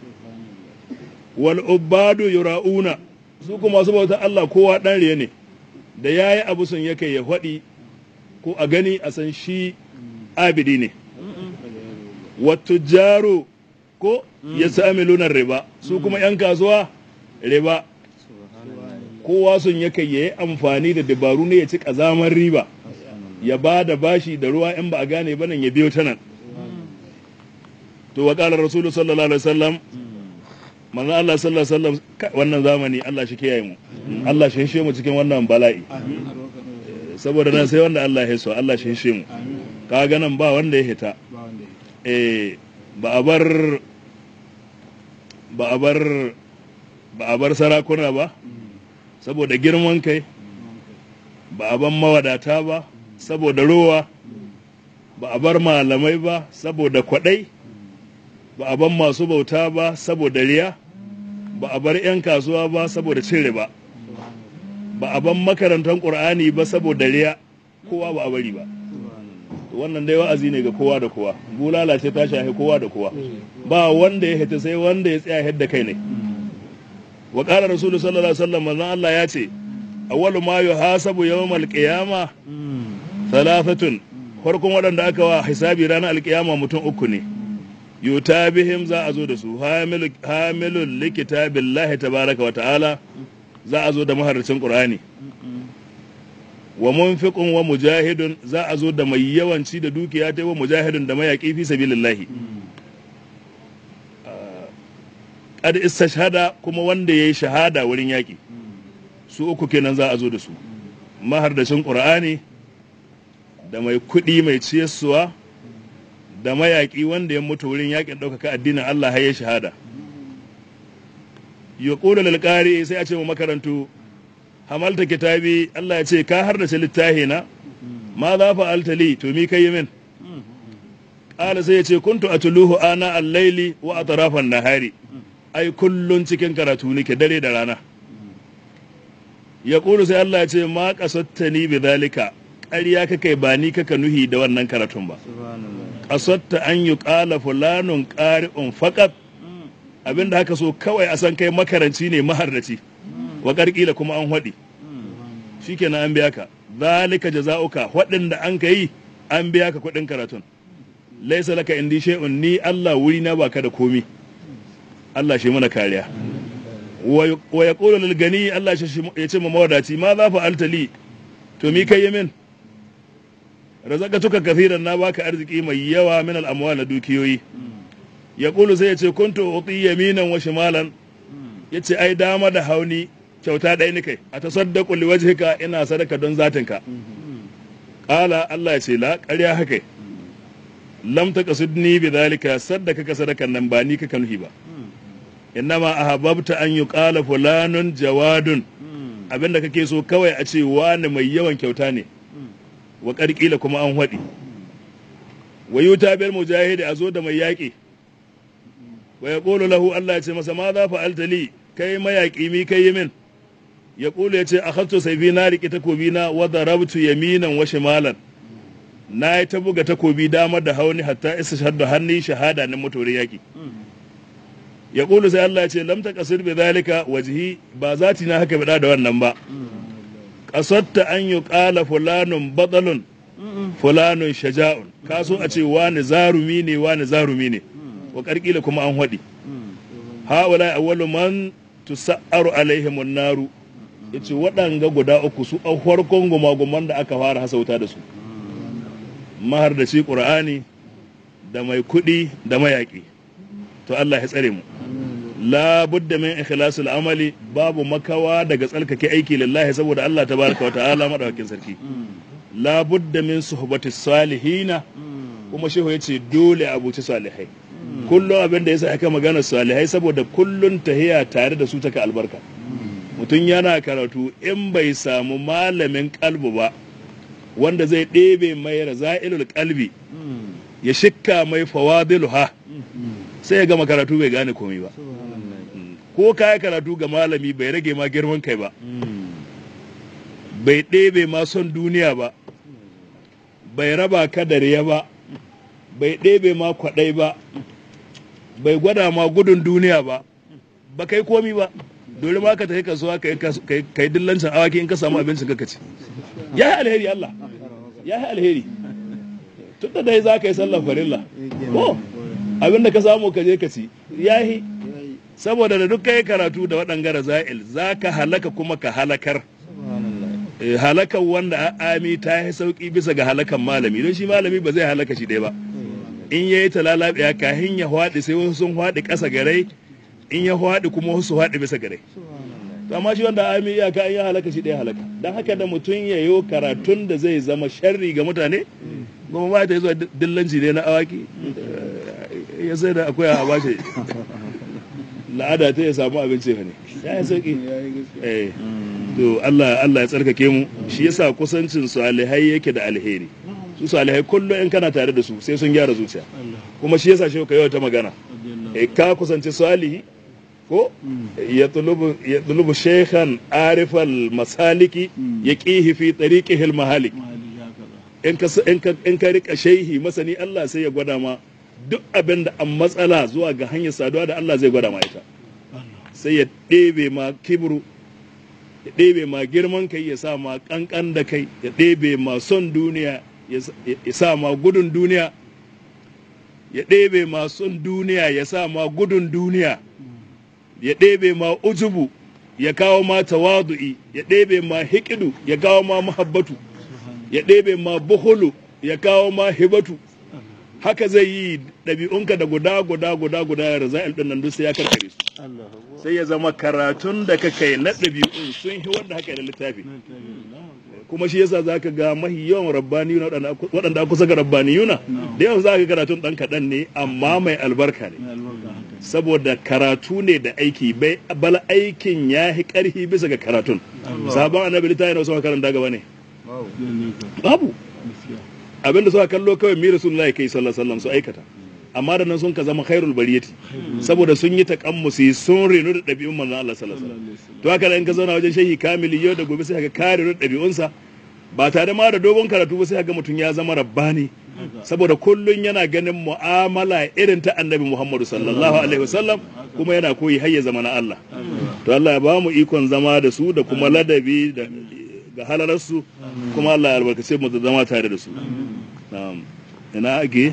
wal ubadu yura'una su ko masu bauta Allah kowa dan riye ne da yayi abu sun yake ya faɗi ko a gani a san shi abidi ne watujjaru ko ya sami lunar riba su kuma 'yan kasuwa riba kowa sun yake ya yi amfani da dabaru ne ya ci ƙazamar riba ya ba da bashi da ruwa in ba a gane ba nan ya biyo ta nan to wa ƙalar rasulu sallallahu alaihi wasallam manzo Allah sallallahu alaihi wasallam wannan zamani Allah shi kiyaye mu Allah shi hishe mu cikin wannan bala'i saboda nan sai wanda Allah ya so Allah shi hishe mu kaga nan ba wanda ya hita eh ba a bar ba a bar ba a bar sarakuna ba saboda girman kai ba a bar mawadata ba saboda rowa ba a bar malamai ba saboda kwadai ba a bar masu bauta ba saboda riya ba a bar 'yan kasuwa ba saboda cin riba ba a bar makarantar ƙur'ani ba saboda riya kowa ba a bari ba wannan dai wa'azi ne ga kowa da kowa bulala ce ta shahi kowa da kowa ba wanda ya hita sai wanda ya tsaya yadda kai ne wa qala rasulullahi sallallahu alaihi wasallam manzon Allah ya ce awwalu ma yuhasabu yawmal qiyama thalathatun farkon waɗanda aka wa hisabi ranar alkiyama mutum uku ne yuta bihim za a zo da su hamilul likitabillahi tabaraka wa ta'ala za a zo da maharracin qur'ani wa munfiqun wa mujahidun za a zo da mai yawanci da dukiya ta wa mujahidun da mayaki fi sabilillahi qad istashhada kuma wanda yayi shahada wurin yaki su uku kenan za a zo da su mahardashin qur'ani da mai kuɗi mai ciyarsuwa da mayaƙi wanda ya mutu wurin yakin ɗaukaka addinin Allah har ya shahada ya ƙula lalƙari sai a ce mu makarantu hamalta kitabi Allah ya ce ka har da ce littahi na ma za fa altali to mi kai min ƙala sai ya ce kuntu atuluhu ana al-laili wa atrafan nahari ai kullun cikin karatu nake dare da rana ya ƙulu sai Allah ya ce ma qasattani bi zalika ƙarya kakai ba ni kaka nuhi da wannan karatun ba qasatta an yuqala fulanun qari'un faqat abinda haka so kawai a san kai makaranci ne maharraci wa ƙarƙila kuma an haɗi shi kenan an biya ka zalika jaza'uka waɗanda an ka yi an biya ka kuɗin karatun laisa laka indi shay'un ni Allah wuri na baka da komi Allah shi mana kariya wa yaqulu lil gani Allah ya ce ma mawadaci ma za fa altali to mi kai min razaqatuka kathiran na baka arziki mai yawa min al amwal na dukiyoyi yaqulu sai ya ce kuntu uti yaminan wa shimalan yace ai dama da hauni kyauta ɗaya ni kai a tasaddaku li wajhika ina sadaka don zatinka qala Allah ya ce la ƙarya haka lam taqsudni bi dhalika saddaka ka sadakan nan ba ni ka nuhi ba innama ahabbta an yuqala fulanun jawadun abinda kake so kawai a ce wani mai yawan kyauta ne wa karkila kuma an haɗi wa yuta bil mujahidi a zo da mai yaƙi wa ya ƙolo lahu Allah ya ce masa ma za fa'alta li kai mayaƙi mi kai yi min ya ƙulu ya ce a hatto saifi na riƙe takobi na wadda rabtu yaminan wa shimalan na yi ta buga takobi damar da hauni hatta isa shaddu hannu shahada na motorin yaƙi ya ƙulu sai Allah ya ce lamta kasir bi zalika wajhi ba zati na haka bada da wannan ba kasatta an yi ƙala fulanun batsalun fulanun shaja'un ka so a ce wani zarumi ne wani zarumi ne wa ƙarƙila kuma an haɗi ha'ula awwalu man tusa'aru alaihim naru yace waɗanga guda uku su a farkon gumaguman da aka fara hasauta da su mahar da shi ƙur'ani da mai kuɗi da mayaƙi to Allah ya tsare mu la budda min ikhlasul amali babu makawa daga tsalkake aiki lillahi saboda Allah tabaraka wa ta'ala madawakin sarki la budda min suhbati salihina kuma shehu yace dole a buci salihai kullum abin da yasa aka magana salihai saboda kullun tahiya tare da su taka albarka mutum yana karatu in bai samu malamin kalbu ba wanda zai ɗebe mai raza'ilul kalbi ya shikka mai fawadilu ha sai ya gama karatu bai gane komai ba ko kaya karatu ga malami bai rage ma girman kai ba bai ɗebe ma son duniya ba bai raba ka da riya ba bai ɗebe ma kwaɗai ba bai gwada ma gudun duniya ba ba kai komi ba dole ma ka tafi kasuwa ka yi dillancin awaki in ka samu abincin ka ci ya yi alheri Allah ya yi alheri tun da dai za ka yi sallar farilla ko abin da ka samu ka je ka ci ya yi saboda da duk kai karatu da waɗanga za'il za ka halaka kuma ka halakar halakan wanda ami ta yi sauƙi bisa ga halakan malami don shi malami ba zai halaka shi ɗaya ba in ya yi talalabiya kahin ya hwaɗi sai wasu sun hwaɗi ƙasa garai in ya hwaɗi kuma wasu hwaɗi bisa garai to amma shi wanda ami iyaka in ya halaka shi ɗaya halaka don haka da mutum ya yi karatun da zai zama sharri ga mutane kuma ma ta yi zuwa dillanci ne na awaki ya sai da akwai a bashi la'ada ta ya samu abinci ne ya yi sauki eh to Allah Allah ya tsarkake mu shi yasa kusancin salihai yake da alheri su salihai kullum in kana tare da su sai sun gyara zuciya kuma shi yasa shi ka yau ta magana eh ka kusanci salihi ko ya tulubu ya tulubu shaykhan arifal masaliki yaqihi fi tariqihi al mahalik in ka in ka in ka rika shehi masani Allah sai ya gwada ma duk abin da an matsala zuwa ga hanyar saduwa da Allah zai gwada ma ita sai ya ɗebe ma kibru ya ɗebe ma girman kai ya sa ma ƙanƙan da kai ya ɗebe ma son duniya ya sa ma gudun duniya ya ɗebe ma son duniya ya sa ma gudun duniya ya ɗebe ma ujubu ya kawo ma tawadu'i ya ɗebe ma hikidu ya kawo ma muhabbatu ya ɗebe ma buhulu ya kawo ma hibatu haka zai yi ɗabi'unka da guda guda guda guda ya raza'il ɗin nan duk sai ya karkare su sai ya zama karatun da ka kai na ɗabi'un sun yi wanda haka da littafi kuma shi yasa za ka ga mahi yawan rabbaniyuna waɗanda kusa ga rabbaniyuna da yawan za ka karatun ɗan kaɗan ne amma mai albarka ne saboda karatu ne da aiki bai bala aikin ya yi ƙarfi bisa ga karatun sabon annabi littafi na wasu karanta gaba ne babu abinda suka kallo kawai mi rasulullahi kai sallallahu alaihi wasallam su aikata amma da nan sun ka zama khairul bariyati saboda sun yi takammusi sun renu da ɗabi'un manzon Allah sallallahu alaihi wasallam to haka in ka zauna wajen shehi kamili yau da gobe sai ka kare da ɗabi'unsa ba tare ma da dogon karatu ba sai ga mutum ya zama rabbani saboda kullun yana ganin mu'amala irin ta annabi Muhammadu sallallahu alaihi wasallam kuma yana koyi har ya zama na Allah to Allah ya ba mu ikon zama da su da kuma ladabi da ga halararsu kuma Allah ya albarkace mu da zama tare da su na'am ina ake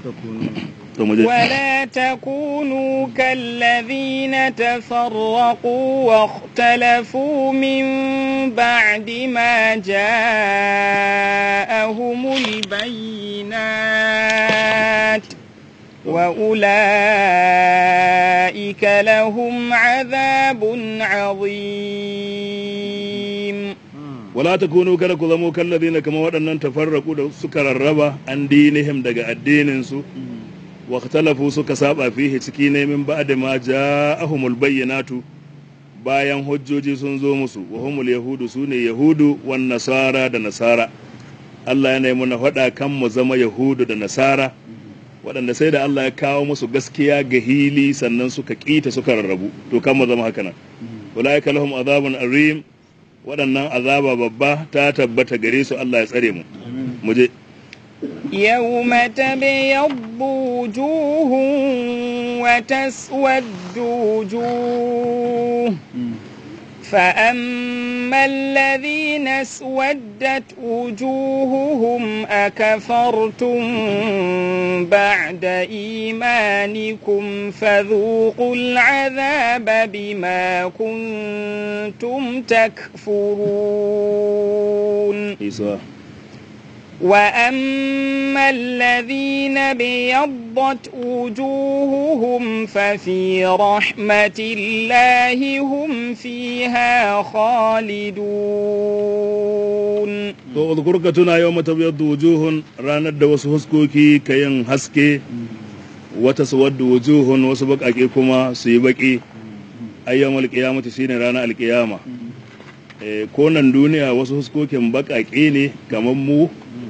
to mu je ولا تكونوا كالذين تفرقوا واختلفوا من بعد ما جاءهم البينات وأولئك لهم عذاب عظيم wala takunu kada ku zamo kallazina kama waɗannan tafarraku da suka rarraba an dinihim daga addinin su wa ikhtalafu suka saba fihi ciki ne min ba'da ma ja'ahumul bayyinatu bayan hujjoji sun zo musu wa humul yahudu sune yahudu wan nasara da nasara Allah yana yi muna faɗa kan mu zama yahudu da nasara waɗanda sai da Allah ya kawo musu gaskiya ga hili sannan suka ƙita suka rarrabu to kan mu zama haka nan ulaika lahum azabun arim waɗannan azaba babba ta tabbata gare su Allah ya tsare mu mu je يوم تبيض وجوه وتسود وجوه فأما الذين اسودت وجوههم أكفرتم بعد إيمانكم فذوقوا العذاب بما كنتم تكفرون Isa وأما الذين بيضت وجوههم ففي رحمة الله هم فيها خالدون to uzkur ka tuna yau mata wujuhun ranar da wasu huskoki ka yin haske wata suwaddu wujuhun wasu baƙaƙe kuma su yi baƙi ayyamal qiyamati shine ranar alƙiyama eh ko nan duniya wasu huskokin baƙaƙe ne kamar mu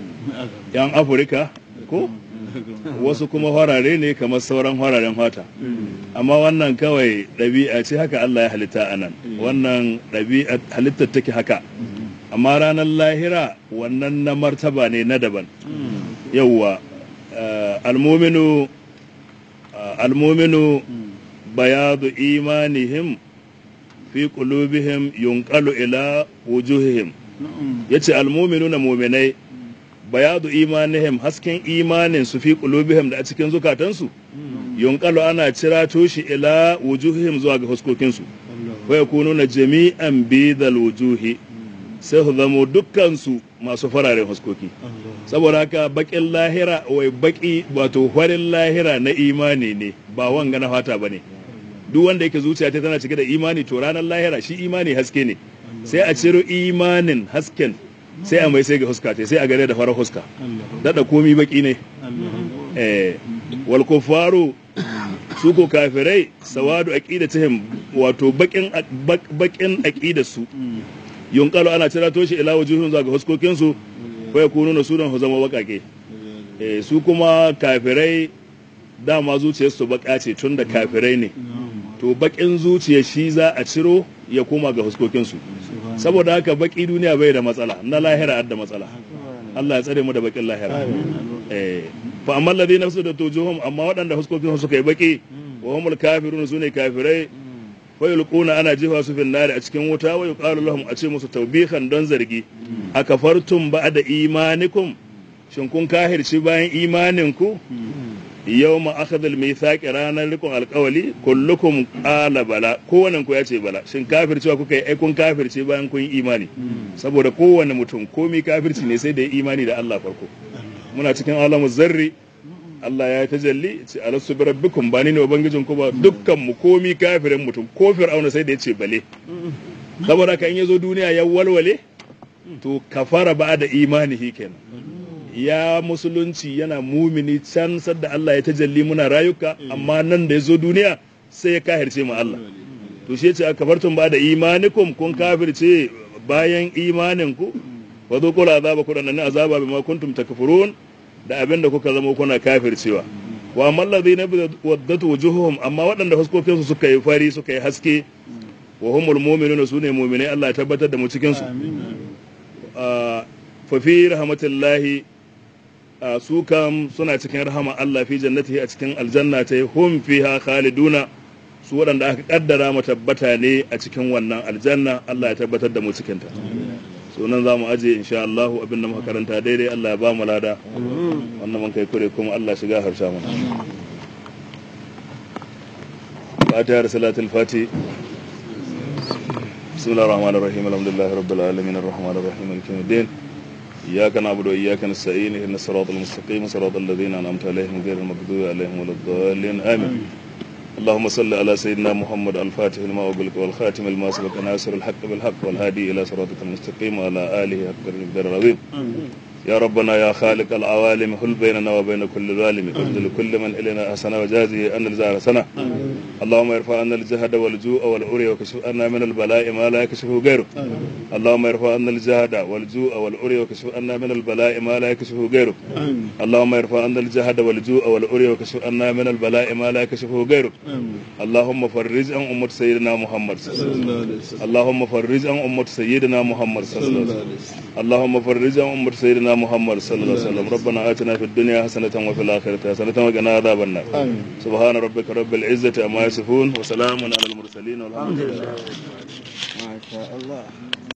yan afirka ko wasu kuma farare ne kamar sauran fararen fata amma wannan kawai ɗabi'a ce haka Allah ya halitta a nan wannan ɗabi'a halittar take haka amma ranar lahira wannan na martaba ne na daban yauwa eh, almominu eh, almominu bayadu imanihim fi qulubihim yunqalu ila wujuhihim yace almu'minuna mu'minai bayadu imanihim hasken imanin su fi qulubihim da a cikin zukatansu yunqalu ana cirato shi ila wujuhihim zuwa ga huskokinsu wa yakununa jami'an bidal wujuhi sai su zamo dukkansu masu fararen huskoki saboda haka bakin lahira wai baki wato farin lahira na imani ne ba wanga na fata bane duk wanda yake zuciya ta tana cike da imani to ranar lahira shi imani haske ne sai a ciro imanin hasken sai a mai sai ga huska sai a gare da farar huska dada komi baki ne eh wal kufaru su ko kafirai sawadu aqidatihim wato bakin bakin aqidar su yunqalu ana cira toshi ila wujuhun zuwa ga huskokin su ko ya kunu na sunan zama bakake eh su kuma kafirai dama zuciyarsu baka ce tun da kafirai ne to bakin zuciya shi za a ciro ya koma ga huskokinsu saboda haka baki duniya bai da matsala na lahira da matsala Allah ya tsare mu da bakin lahira eh fa amma alladhina da tujuhum amma waɗanda huskokinsu suka yi baki wa humul kafirun sune kafirai wa yulquna ana jefa su fil nari a cikin wuta wa yuqalu lahum a ce musu tawbihan don zargi akafartum ba'da imanikum shin kun kahirci bayan imaninku yau ma akhadha al-mithaq ranar rikon alkawali kullukum qala bala kowannen ku ya ce bala shin kafircewa kuka yi ai kun kafirce bayan kun yi imani saboda kowanne mutum komi kafirci ne sai da ya imani da Allah farko muna cikin alamu zarri Allah ya tajalli ce alastu bi rabbikum ba ni ne ubangijin ku ba dukkan mu komi kafirin mutum ko fir'auna sai da ya ce bale saboda kan yazo duniya ya walwale to kafara ba da imanihi kenan ya musulunci yana mumini can sadda Allah ya tajalli muna rayuka amma nan da ya zo duniya sai ya kahirce mu Allah to shi yace kafartum ba da imanikum kun kafirce bayan imanin ku wa zuqul azaba kun nan azaba bima kuntum takfurun da abin da kuka zama kuna kafircewa wa amma alladhina waddatu wujuhuhum amma waɗanda fuskokin su suka yi fari suka yi haske wa humul mu'minuna sune mu'minai Allah ya tabbatar da mu cikin su fa fi rahmatillahi su kam suna cikin rahama Allah fi jannatihi a cikin aljanna ta hum fiha khaliduna su waɗanda aka kaddara mu tabbata ne a cikin wannan aljanna Allah ya tabbatar da mu cikin ta so nan za mu aje insha Allah abin da muka karanta daidai Allah ya ba mu lada wannan mun kai kure kuma Allah shiga harsha mana Fatiha da salatul fati بسم الله الرحمن الرحيم الحمد لله رب العالمين الرحمن الرحيم مالك يوم الدين إياك نعبد وإياك نستعين إهدنا الصراط المستقيم صراط الذين أنعمت عليهم غير المغضوب عليهم ولا الضالين آمين اللهم صل على سيدنا محمد الفاتح لما أغلق والخاتم لما سبق ناصر الحق بالحق والهادي إلى صراطك المستقيم وعلى آله حق المقدار العظيم يا ربنا يا خالق العوالم حل بيننا وبين كل ظالم اجعل كل من إلينا حسنة وجازه أن الزار سنة اللهم ارفع عنا الجهد والجوع والعري وكشف عنا من البلاء ما لا يكشفه غيرك اللهم ارفع عنا الجهد والجوع والعري وكشف عنا من البلاء ما لا يكشفه غيرك اللهم ارفع عنا الجهد والجوع والعري وكشف عنا من البلاء ما لا يكشفه غيرك اللهم فرج عن أمة سيدنا محمد صلى الله عليه وسلم اللهم فرج عن أمة سيدنا محمد صلى الله عليه وسلم اللهم فرج عن أمة سيدنا محمد صلى الله عليه وسلم ربنا آتنا في الدنيا حسنة وفي الآخرة حسنة وقنا عذاب النار سبحان ربك رب العزة عما يصفون وسلام على المرسلين والحمد لله ما شاء الله